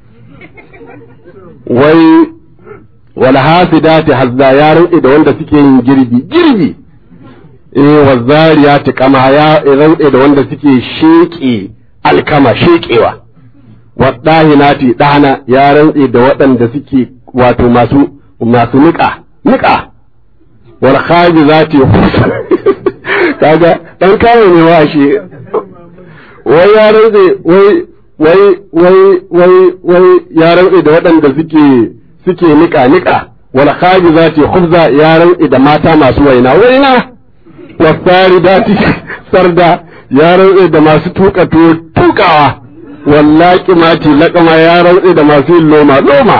wai wal hasidati hazza ya rantse da wanda suke yin girbi girbi eh wa zariyati kama ya rantse da wanda suke sheke alkama shekewa wa dahinati dana ya rantse da waɗanda suke wato masu masu niƙa niƙa wal khabizati kaga dan kawo ne wa shi wai ya rantse wai wai wai wai wai ya rantse da waɗanda suke suke niƙa niƙa wal khabizati khubza ya rantsi da mata masu waina waina wasaridati sarda ya rantsi da masu tuka tuwo tukawa wallaki mati laƙama ya rantsi da masu yin loma loma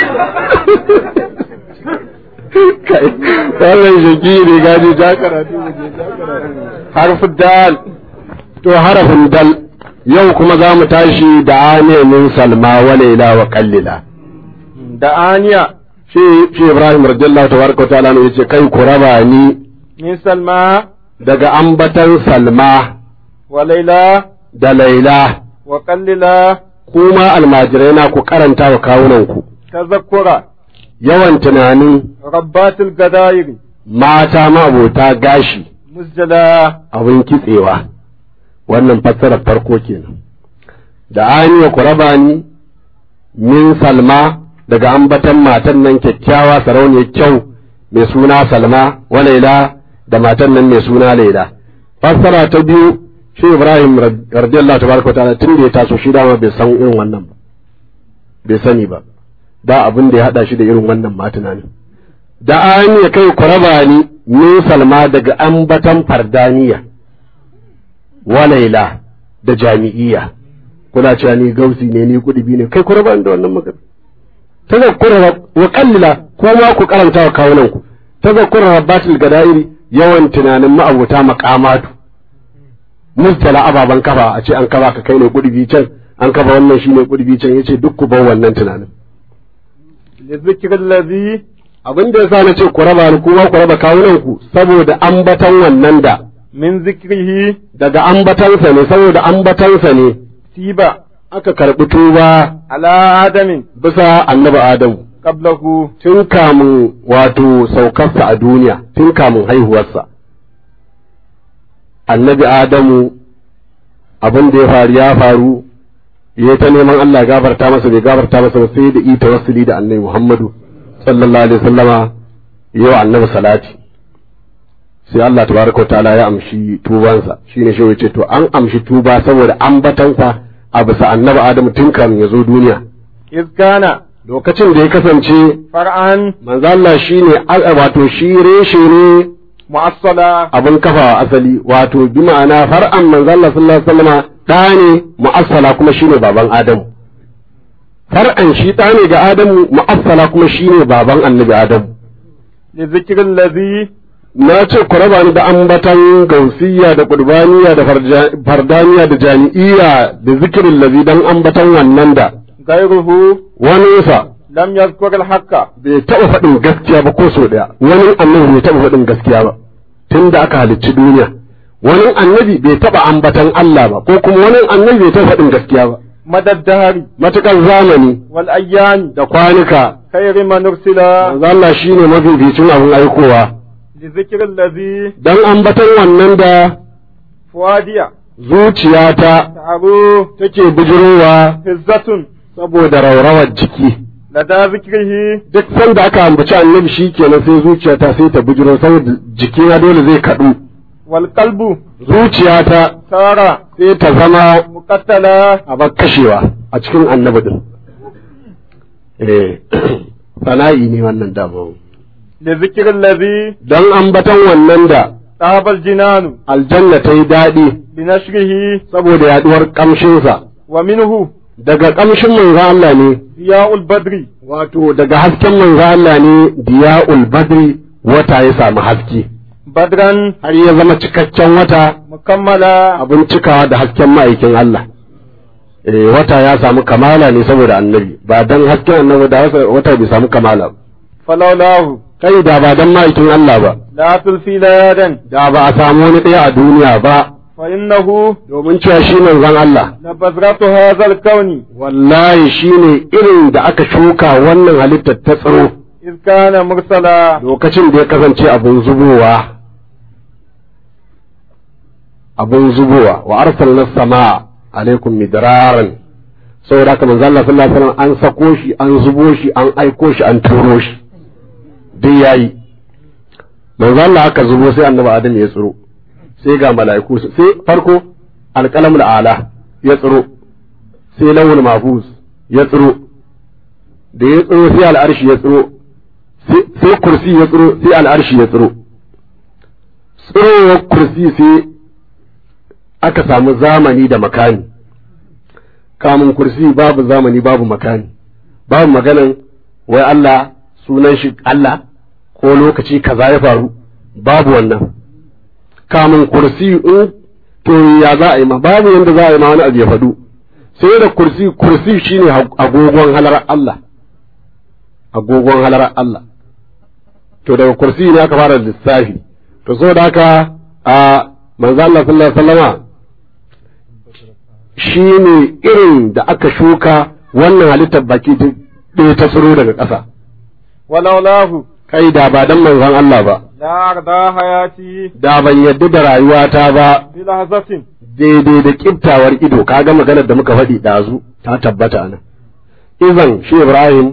kai wannan shaki ne gaji ja karatu mu je ja karatu harfin dal to harafin dal yau kuma za mu tashi da aniyamin salma wa laila wa kallila da aniya shi shi ibrahim radiyallahu tabaraka ta'ala ne yace kai ku raba ni min salma daga ambatan salma wa laila da laila wa kallila kuma almajirai na ku karanta wa kawunanku tazakkura yawan tunanin rabbatul gadairi mata mabota gashi musjala abin kitsewa wannan fassarar farko kenan da aniya ku raba ni min salma daga ambatan matan nan kyakkyawa sarauniyar kyau mai suna salma wa laila da matan nan mai suna laila fassara ta biyu shi ibrahim radiyallahu tabaraka wa ta'ala tun da ya taso shi dama bai san irin wannan ba bai sani ba da abin da ya hada shi da irin wannan ma tunanin da an ya kai ku raba ni min salma daga ambatan fardaniya wa laila da jami'iyya kuna cewa ni gausi ne ni kudubi ne kai ku raba ni da wannan magana tazakkura wa qallila kuma ku karanta wa kawunan ku tazakkura rabbatul gadairi yawan tunanin ma'abuta maqamatu mustala ababan kafa a ce an kafa ka kai ne kudubi can an kafa wannan shine kudubi can yace duk ku bar wannan tunanin li zikril ladhi abin da yasa na ce ku raba ni kuma ku raba kawunan ku saboda ambatan wannan da min zikrihi daga ambatansa ne saboda ambatansa ne tiba aka karɓi tuba ala adamin bisa annabi adamu qablahu tun kamun wato saukarsa a duniya tun kamun haihuwarsa annabi adamu abin da ya faru ya faru ya ta neman Allah gafarta masa bai gafarta masa ba sai da ita wasuli da annabi Muhammadu sallallahu alaihi wasallama yau annabi salati sai Allah tabaraka ta'ala ya amshi tubansa shine shi yace to an amshi tuba saboda ambatansa a bisa annabi Adamu tun kan ya zo duniya iskana lokacin da ya kasance far'an manzo Allah shine al- wato shi reshe ne mu'assala abin kafa asali wato bi ma'ana far'an manzo Allah sallallahu alaihi wasallama da ne mu'assala kuma shine baban Adamu far'an shi da ne ga Adamu mu'assala kuma shine baban annabi Adamu li zikril ladhi na ce ku raba ni da ambatan gausiyya da qurbaniya da farja- fardaniya da jami'iyya da zikirin lazi dan ambatan wannan da gairuhu wani sa lam yadhkur al haqqa bai taɓa faɗin gaskiya ba ko so ɗaya wani annabi bai taɓa faɗin gaskiya ba tun da aka halicci duniya wani annabi bai taɓa ambatan Allah ba ko kuma wani annabi bai taɓa faɗin gaskiya ba madad dahari matuƙar zamani wal ayyami da kwanuka khayri man ursila manzo Allah shine mafificin abin aikowa li zikril ladhi dan ambatan wannan da fuadiya zuciyata ta'aru take bijirowa hizzatun saboda raurawar jiki lada zikrihi duk sanda aka ambaci annabi shi kenan sai zuciyata sai ta bujiro saboda jikina dole zai kaɗu wal qalbu zuciyata sara sai ta zama muqattala a bar kashewa a cikin annabi din eh sana'i ne wannan dama li zikril ladhi don ambatan wannan da tabal jinanu aljanna ta yi daɗi bi nashrihi saboda yaduwar ƙamshinsa wa minhu daga ƙamshin manzo Allah ne diya'ul badri wato daga hasken manzo Allah ne diya'ul badri wata ya samu haske badran har ya zama cikakken wata mukammala abin cikawa da hasken ma'aikin Allah eh wata ya samu kamala ne saboda annabi ba dan hasken annabi da wata bai samu kamala ba. falawlahu kai da ba dan ma'aikin Allah ba la tulfi ladan da ba a samu wani ɗaya a duniya ba fa innahu domin cewa shi manzon Allah la bazratu hadha al kawni wallahi shine irin da aka shuka wannan halittar ta tsiro iz kana mursala lokacin da ya kasance abun zubowa abun zubowa wa arsalna samaa alaikum midraran saboda haka manzo Allah sallallahu alaihi wasallam an sako shi an zubo shi an aiko shi an turo shi duk yayi manzo Allah aka zubo sai annabi Adam ya tsiro sai ga mala'iku su- sai farko alqalamul ala ya tsiro sai lawul mahfuz ya tsiro da ya tsiro sai al'arshi ya tsiro sai kursi ya tsiro sai al'arshi ya tsiro tsirowar kursi sai aka samu zamani da makani kamun kursi babu zamani babu makani babu maganan wai Allah sunan shi Allah ko lokaci kaza ya faru babu wannan kamun kursi in to ya za a yi ma babu yanda za a yi ma wani abu ya faɗu sai da kursi kursi shine agogon halar Allah agogon halar Allah to daga kursi ne aka fara lissafi to so da haka a manzo Allah sallallahu alaihi wasallama shine irin da aka shuka wannan halittar baki ɗaya ta tsiro daga ƙasa walaulahu kai da ba dan manzon Allah ba la arda hayati da ban yadda da rayuwata ba bi lahzatin daidai da kiftawar ido kaga maganar da muka faɗi ɗazu ta tabbata nan izan shi Ibrahim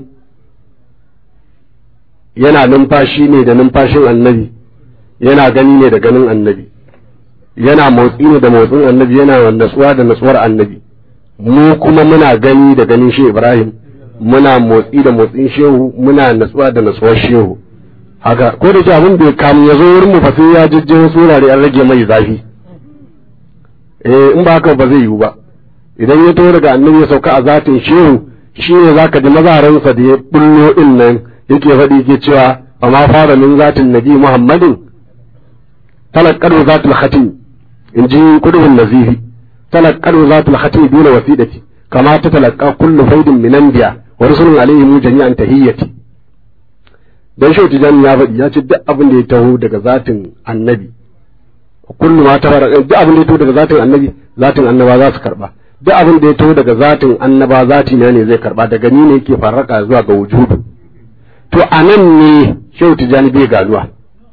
yana numfashi ne da numfashin annabi yana gani ne da ganin annabi yana motsi ne da motsin annabi yana natsuwa da natsuwar annabi mu kuma muna gani da ganin shi Ibrahim muna motsi da motsin shehu muna natsuwa da natsuwar shehu haka ko da ke abin da kamun ya zo wurin mu fa sai ya jijje wasu wurare an rage mai zafi eh in ba haka ba zai yiwu ba idan ya taho daga annabi ya sauka a zatin shehu shi ne zaka ji mazaransa da ya bullo din nan yake faɗi yake cewa fa ma fara min zatin nabi muhammadin talaqqadu zatul khatim in ji kudubun nazifi talaqqadu zatul khatim duna wasidati kama ta talaqqa kullu faidin min anbiya wa rusulun alaihim jami'an tahiyyati dan shi tijani ya faɗi ya ce duk abin da ya taho daga zatin annabi kullu ma ta fara duk abin da ya taho daga zatin annabi zatin annaba za su karba duk abin da ya taho daga zatin annaba zati na ne zai karba daga ni ne yake farraka zuwa ga wujudu to anan ne shehu tijani bai ganuwa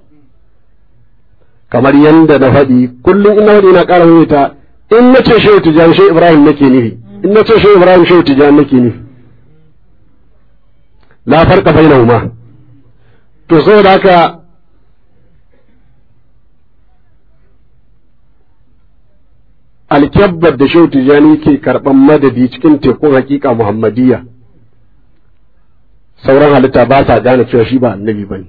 kamar yanda na faɗi kullum ina faɗi na ƙara maimaita in na ce shehu tijani shehu ibrahim nake nufi in na ce shehu ibrahim shehu tijani nake nufi la farqa bainahuma to saboda haka alkyabbar da shehu tijani ke karɓan madadi cikin tekun hakika muhammadiyya sauran halitta ba sa gane cewa shi ba annabi ba ne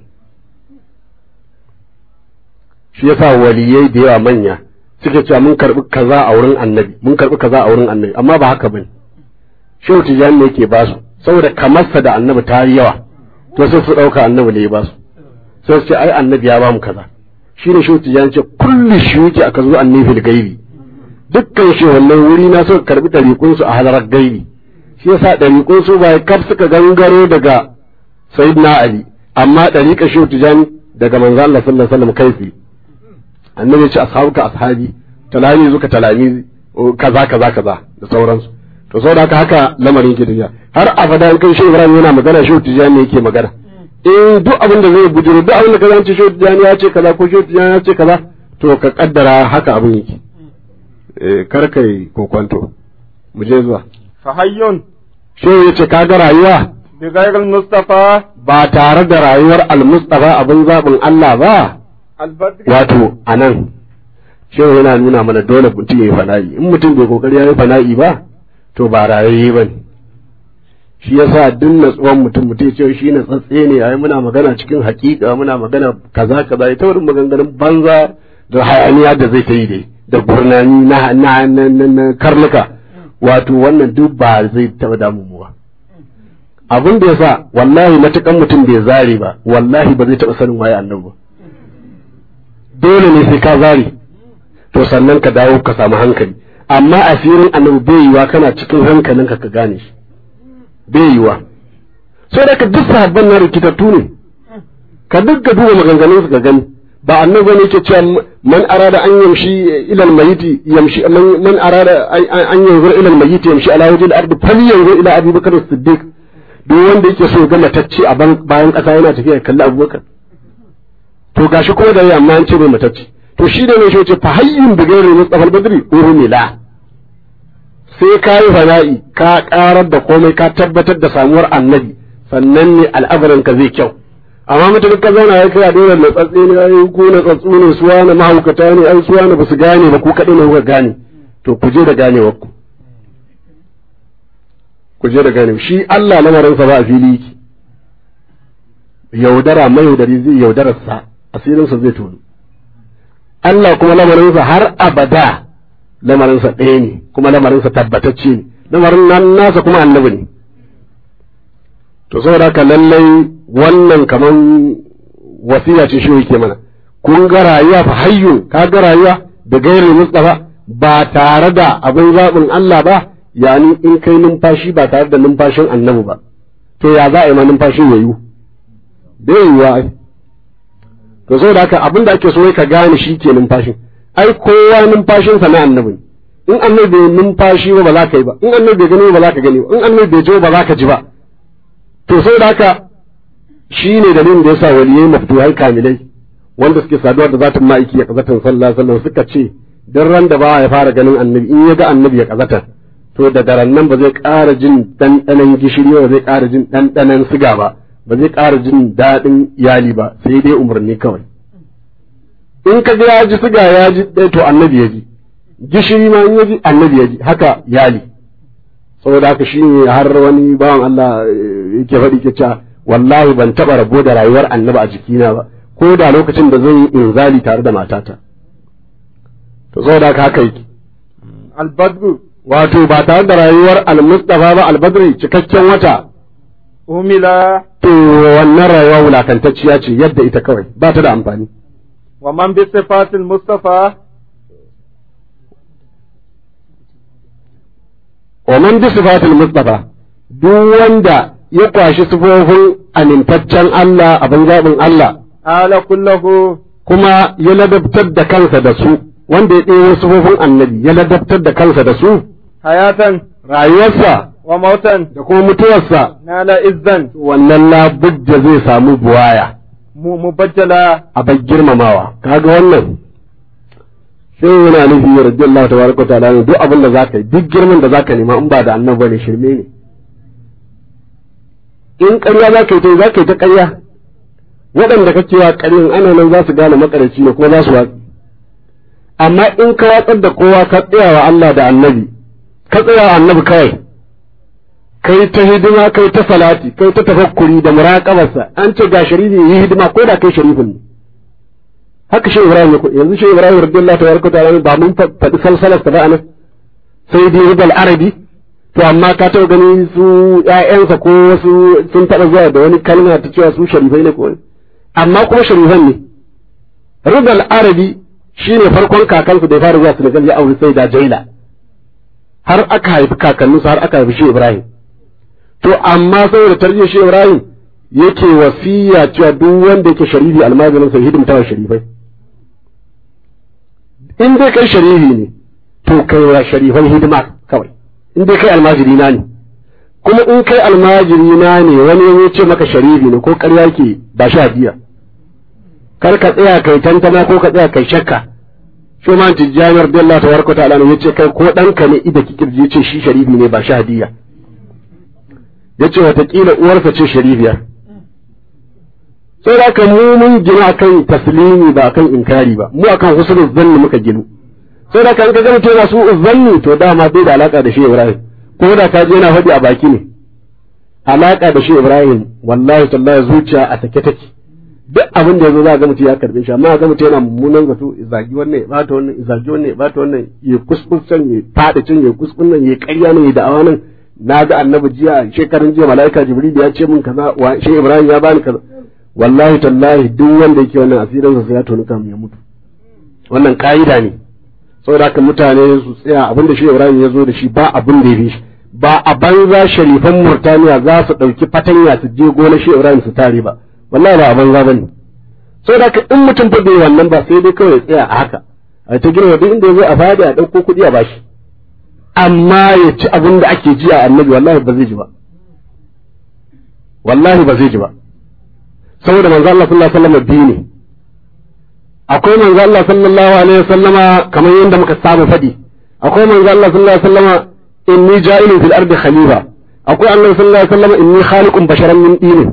shi yasa waliyai da yawa manya suke cewa mun karɓi kaza a wurin annabi mun karɓi kaza a wurin annabi amma ba haka bane shehu tijani ne yake ba su saboda kamarsa da annabi ta yi yawa to sai su ɗauka annabi ne ya ba su sai su ce ai annabi ya ba mu kaza shi ne shehu tijani ce kulli shuki aka zo annabi gaibi dukkan shi wannan wuri na suka karbi ɗariƙun su a halarar gaibi shi yasa ɗariƙun su ba kaf suka gangaro daga sayyidina ali amma ɗariƙa shehu tijani daga manzo Allah sallallahu alaihi wasallam kai annabi ya ce ashabuka ashabi talami zuka talami kaza kaza kaza da sauransu to saboda haka haka lamarin yake tafiya har abada in kai shi Ibrahim yana magana shi Tijani yake magana eh duk abin da zai bujiro duk abin da kaza ce shi Tijani ya ce kaza ko shi Tijani ya ce kaza to ka kaddara haka abin yake eh kar kai kokwanto mu je zuwa fahayyun shi ya ce kaga rayuwa bi ghayril mustafa ba tare da rayuwar al-mustafa abin zabin Allah ba albadri wato anan shehu yana nuna mana dole mutum ya yi fana'i in mutum bai kokari ya yi fana'i ba to ba rayayye ba ne shi yasa duk natsuwan mutum mutum ce shi na tsatse ne ai muna magana cikin hakika muna magana kaza kaza ita wurin maganganun banza da hayaniya da zai ta yi dai da gurnani na na na, na, na karnuka wato wannan duk ba zai taba damu mu ba abin da yasa wallahi matukan mutum bai zare ba wallahi ba zai taba sanin waye annabi ba dole ne sai ka zare to sannan ka dawo ka samu hankali amma asirin annabi bai yiwa kana cikin hankalinka ka gane shi bai yiwa sai da ka duk sahabban na rikitattu ne ka duk ka duba maganganun su ka gani ba annabi ne yake cewa man arada an yamshi ila almayiti yamshi man arada an yanzur ila almayiti yamshi ala wajhi al-ard falyanzur ila abi bakr as-siddiq duk wanda yake so ga matacce a bayan kasa yana tafiya kalli abubakar to gashi ko da yamma an ce mai matacce to shi da mai shi ce fa hayyin bi gairi mustafa badri urmila sai ka yi fana'i ka karar da komai ka tabbatar da samuwar annabi sannan ne al'amarin ka zai kyau amma mutum ka zauna ya kai a dole na tsatsi ne ai ku na tsatsu ne suwa na mahaukata ne ai suwa na basu gane ba ku kaɗai ne kuka gane to ku je da ganewar ku ku je da gane shi Allah lamarinsa ba a fili yake yaudara mai yaudari zai yaudararsa asirinsa zai tonu Allah kuma lamarinsa har abada lamarinsa ɗaya ne kuma lamarinsa tabbatacce ne lamarin nan nasa kuma annabi ne to saboda haka lallai wannan kaman wasiya ce shi yake mana kun ga rayuwa fa hayyu ka ga rayuwa da gairin mustafa ba tare da abin zaɓin Allah ba yani in kai numfashi ba tare da numfashin annabi ba to ya za a yi ma numfashin ya yiwu bai yiwuwa ai to saboda haka abin da ake so ka gane shi ke numfashin ai kowa numfashinsa na annabi ne in annabi bai numfashi ba ba za ka yi ba in annabi bai gani ba za ka gani ba in annabi bai ji ba za ka ji ba to saboda haka shi ne dalilin da yasa waliyai maftuhai kamilai wanda suke saduwa da zatin ma'aiki ya kazatan sallallahu alaihi wasallam suka ce dan ran da ba ya fara ganin annabi in ya ga annabi ya kazata to da daren nan ba zai ƙara jin ɗanɗanon gishiri ba zai ƙara jin ɗanɗanon siga ba ba zai ƙara jin daɗin iyali ba sai dai umarni kawai in ka ga ya ji siga ya ji ɗaya to annabi ya ji gishiri ma in ya ji annabi ya ji haka iyali saboda haka shi ne har wani bawan Allah yake faɗi ke cewa wallahi ban taɓa rabo da rayuwar annabi a jikina ba ko da lokacin da zan yi inzali tare da matata to saboda haka haka yake albadru wato ba tare da rayuwar almustafa ba albadri cikakken wata umila to wannan rayuwa wulakantacciya ce yadda ita kawai ba ta da amfani wa man bi sifatil mustafa wa man bi sifatil mustafa duk wanda ya kwashi sifofin amintaccen Allah abin zaɓin Allah ala kullahu kuma ya ladabtar da kansa da su wanda ya ɗewo sifofin annabi ya ladabtar da kansa da su hayatan rayuwarsa wa mautan da kuma mutuwarsa nala izzan wannan labudda zai samu buwaya mu mubajjala a bar girmamawa kaga wannan sai yana nufi radiyallahu tabaraka wa ta'ala duk abin da zaka yi duk girman da zaka nema in ba da annabi bane shirme ne in ƙarya zaka yi ta zaka yi ta ƙarya waɗanda kake wa ƙaryan ana nan za su gane makaraci ne kuma za su watsi amma in ka watsar da kowa ka tsaya wa Allah da annabi ka tsaya wa annabi kawai kai ta hidima kai ta salati kai ta tafakkuri da muraqabarsa an ce ga sharifi yi hidima ko da kai sharifin ne haka shi Ibrahim ya yanzu shi Ibrahim radiyallahu tabaraka ta'ala ba mun faɗi salsalar ta ba anan sai dai rubal arabi to amma ka taɓa gani su ƴaƴansa ko wasu sun taɓa zuwa da wani kalma ta cewa su sharifai ne ko wani amma kuma sharifan ne rubal arabi shine farkon kakansu da ya fara zuwa Senegal ya auri sai da Jaila har aka haifi kakanninsu har aka haifi shi Ibrahim to amma saboda tarbiyyar shi Ibrahim yake wasiya cewa duk wanda yake sharifi almajirin sai hidimta wa sharifai in dai kai sharifi ne to kai wa sharifan hidima kawai in dai kai almajiri na ne kuma in kai almajiri na ne wani ya ce maka sharifi ne ko ƙarya ke ba shi hadiya kar ka tsaya kai tantama ko ka tsaya kai shakka shi ma tijjani radiyallahu tabaraka ta'ala ne yace kai ko ɗanka ne ida kikirji yace shi sharifi ne ba shi hadiya yace watakila uwarsa ce sharifiyar sai da mu mun gina akan taslimi ba akan inkari ba mu akan husnul zanni muka ginu sai da kan ka ga mutum yana su zanni to dama bai da alaka da shi Ibrahim ko da ka je yana faɗi a baki ne alaka da shi Ibrahim wallahi tallahi zuciya a take take duk abin da yazo za ga mutum ya karbe shi amma ga mutum yana mummunan zato zagi wannan ya bata wannan zagi wannan ya bata wannan ya kuskusan ya fada cin ya kuskun nan ya ƙarya nan ya da'awa nan na ga annabi jiya shekarun jiya mala'ika jibril ya ce min kaza wa shi Ibrahim ya bani kaza wallahi tallahi duk wanda yake wannan asirin sa ya tonu kamun ya mutu wannan ka'ida ne saboda haka mutane su tsaya abinda shi Ibrahim ya zo da shi ba abin da ya fi shi ba a banza sharifan Murtaniya za su ɗauki fatanya su je gona shi Ibrahim su tare ba wallahi ba a banza bane saboda haka in mutum fa bai wannan ba sai dai kawai ya tsaya a haka a ta girma duk inda ya zo a fadi a ɗauko kuɗi a bashi amma ya ci abin da ake ji a annabi wallahi ba zai ji ba wallahi ba zai ji ba saboda manzo Allah sallallahu alaihi wasallam biyu ne akwai manzo Allah sallallahu alaihi wasallama kamar yadda muka saba fadi akwai manzo Allah sallallahu alaihi wasallama inni ja'ilun fil ardi khalifa akwai Allah sallallahu alaihi wasallama inni khaliqun basharan min dini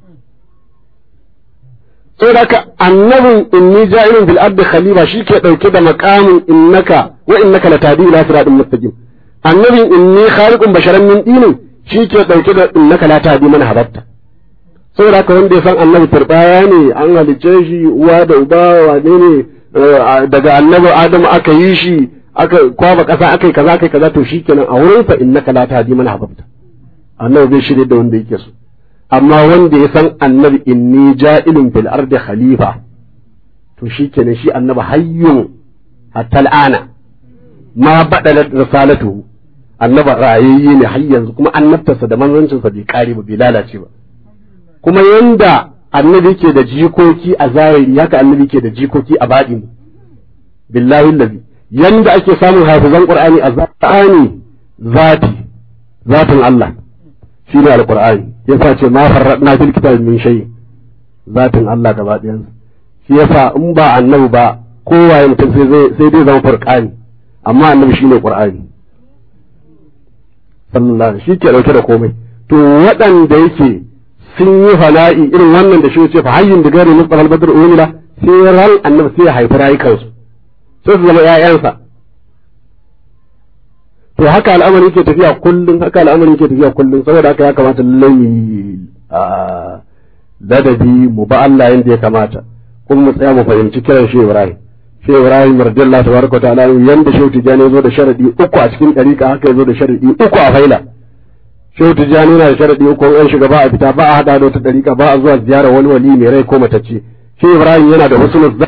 saboda haka annabin inni ja'ilun fil ardi khalifa shike dauke da maqamin innaka wa innaka latadi ila siratin mustaqim annabin inni khaliqun basharan min dini shike dauke da innaka la tahdi man habatta saboda haka wanda ya san annabi turbaya ne an halicce shi uwa da uba wane ne daga annabi adamu aka yi shi aka kwaba kasa aka yi kaza aka yi kaza to shikenan a wurin fa innaka la tahdi man ahbabta annabi bai shirye da wanda yake so amma wanda ya san annabi inni ja'ilun fil ardi khalifa to shikenan shi annabi hayyun hatta al'ana ma badalat risalatu annaba rayayye ne har yanzu kuma annabtarsa da manzancinsa bai kare ba bai lalace ba kuma yanda annabi ke da jikoki a zahiri haka annabi ke da jikoki a baɗi billahi allazi yanda ake samun hafizan qur'ani a zahiri zati zatin Allah shine alqur'ani yasa ce ma farradna fil kitabi min shay zatin Allah gaba ɗayan shi yasa in ba annabi ba kowaye mutum sai sai dai zama furqani amma annabi shine qur'ani sallallahu alaihi shi ke dauke da komai to waɗanda yake sun yi fala'i irin wannan da shi ce fa hayyin da gari mustafa al-badr umila sai ran annabi sai ya haifi rayukansu sai su zama ƴaƴansa to haka al'amari yake tafiya kullum haka al'amari yake tafiya kullum saboda haka ya kamata lallai a ladabi mu ba Allah yanda ya kamata kuma mu tsaya mu fahimci kiran shi Ibrahim shi Ibrahim radiyallahu tabaraka ta'ala yanda shi tijani ya zo da sharadi uku a cikin dariƙa haka ya zo da sharadi uku a faila shehu tijjani yana da sharadi uku an shiga ba a fita ba a hada da wata dariƙa ba a zuwa ziyara wani wali mai rai ko matacce shi ibrahim yana da husnul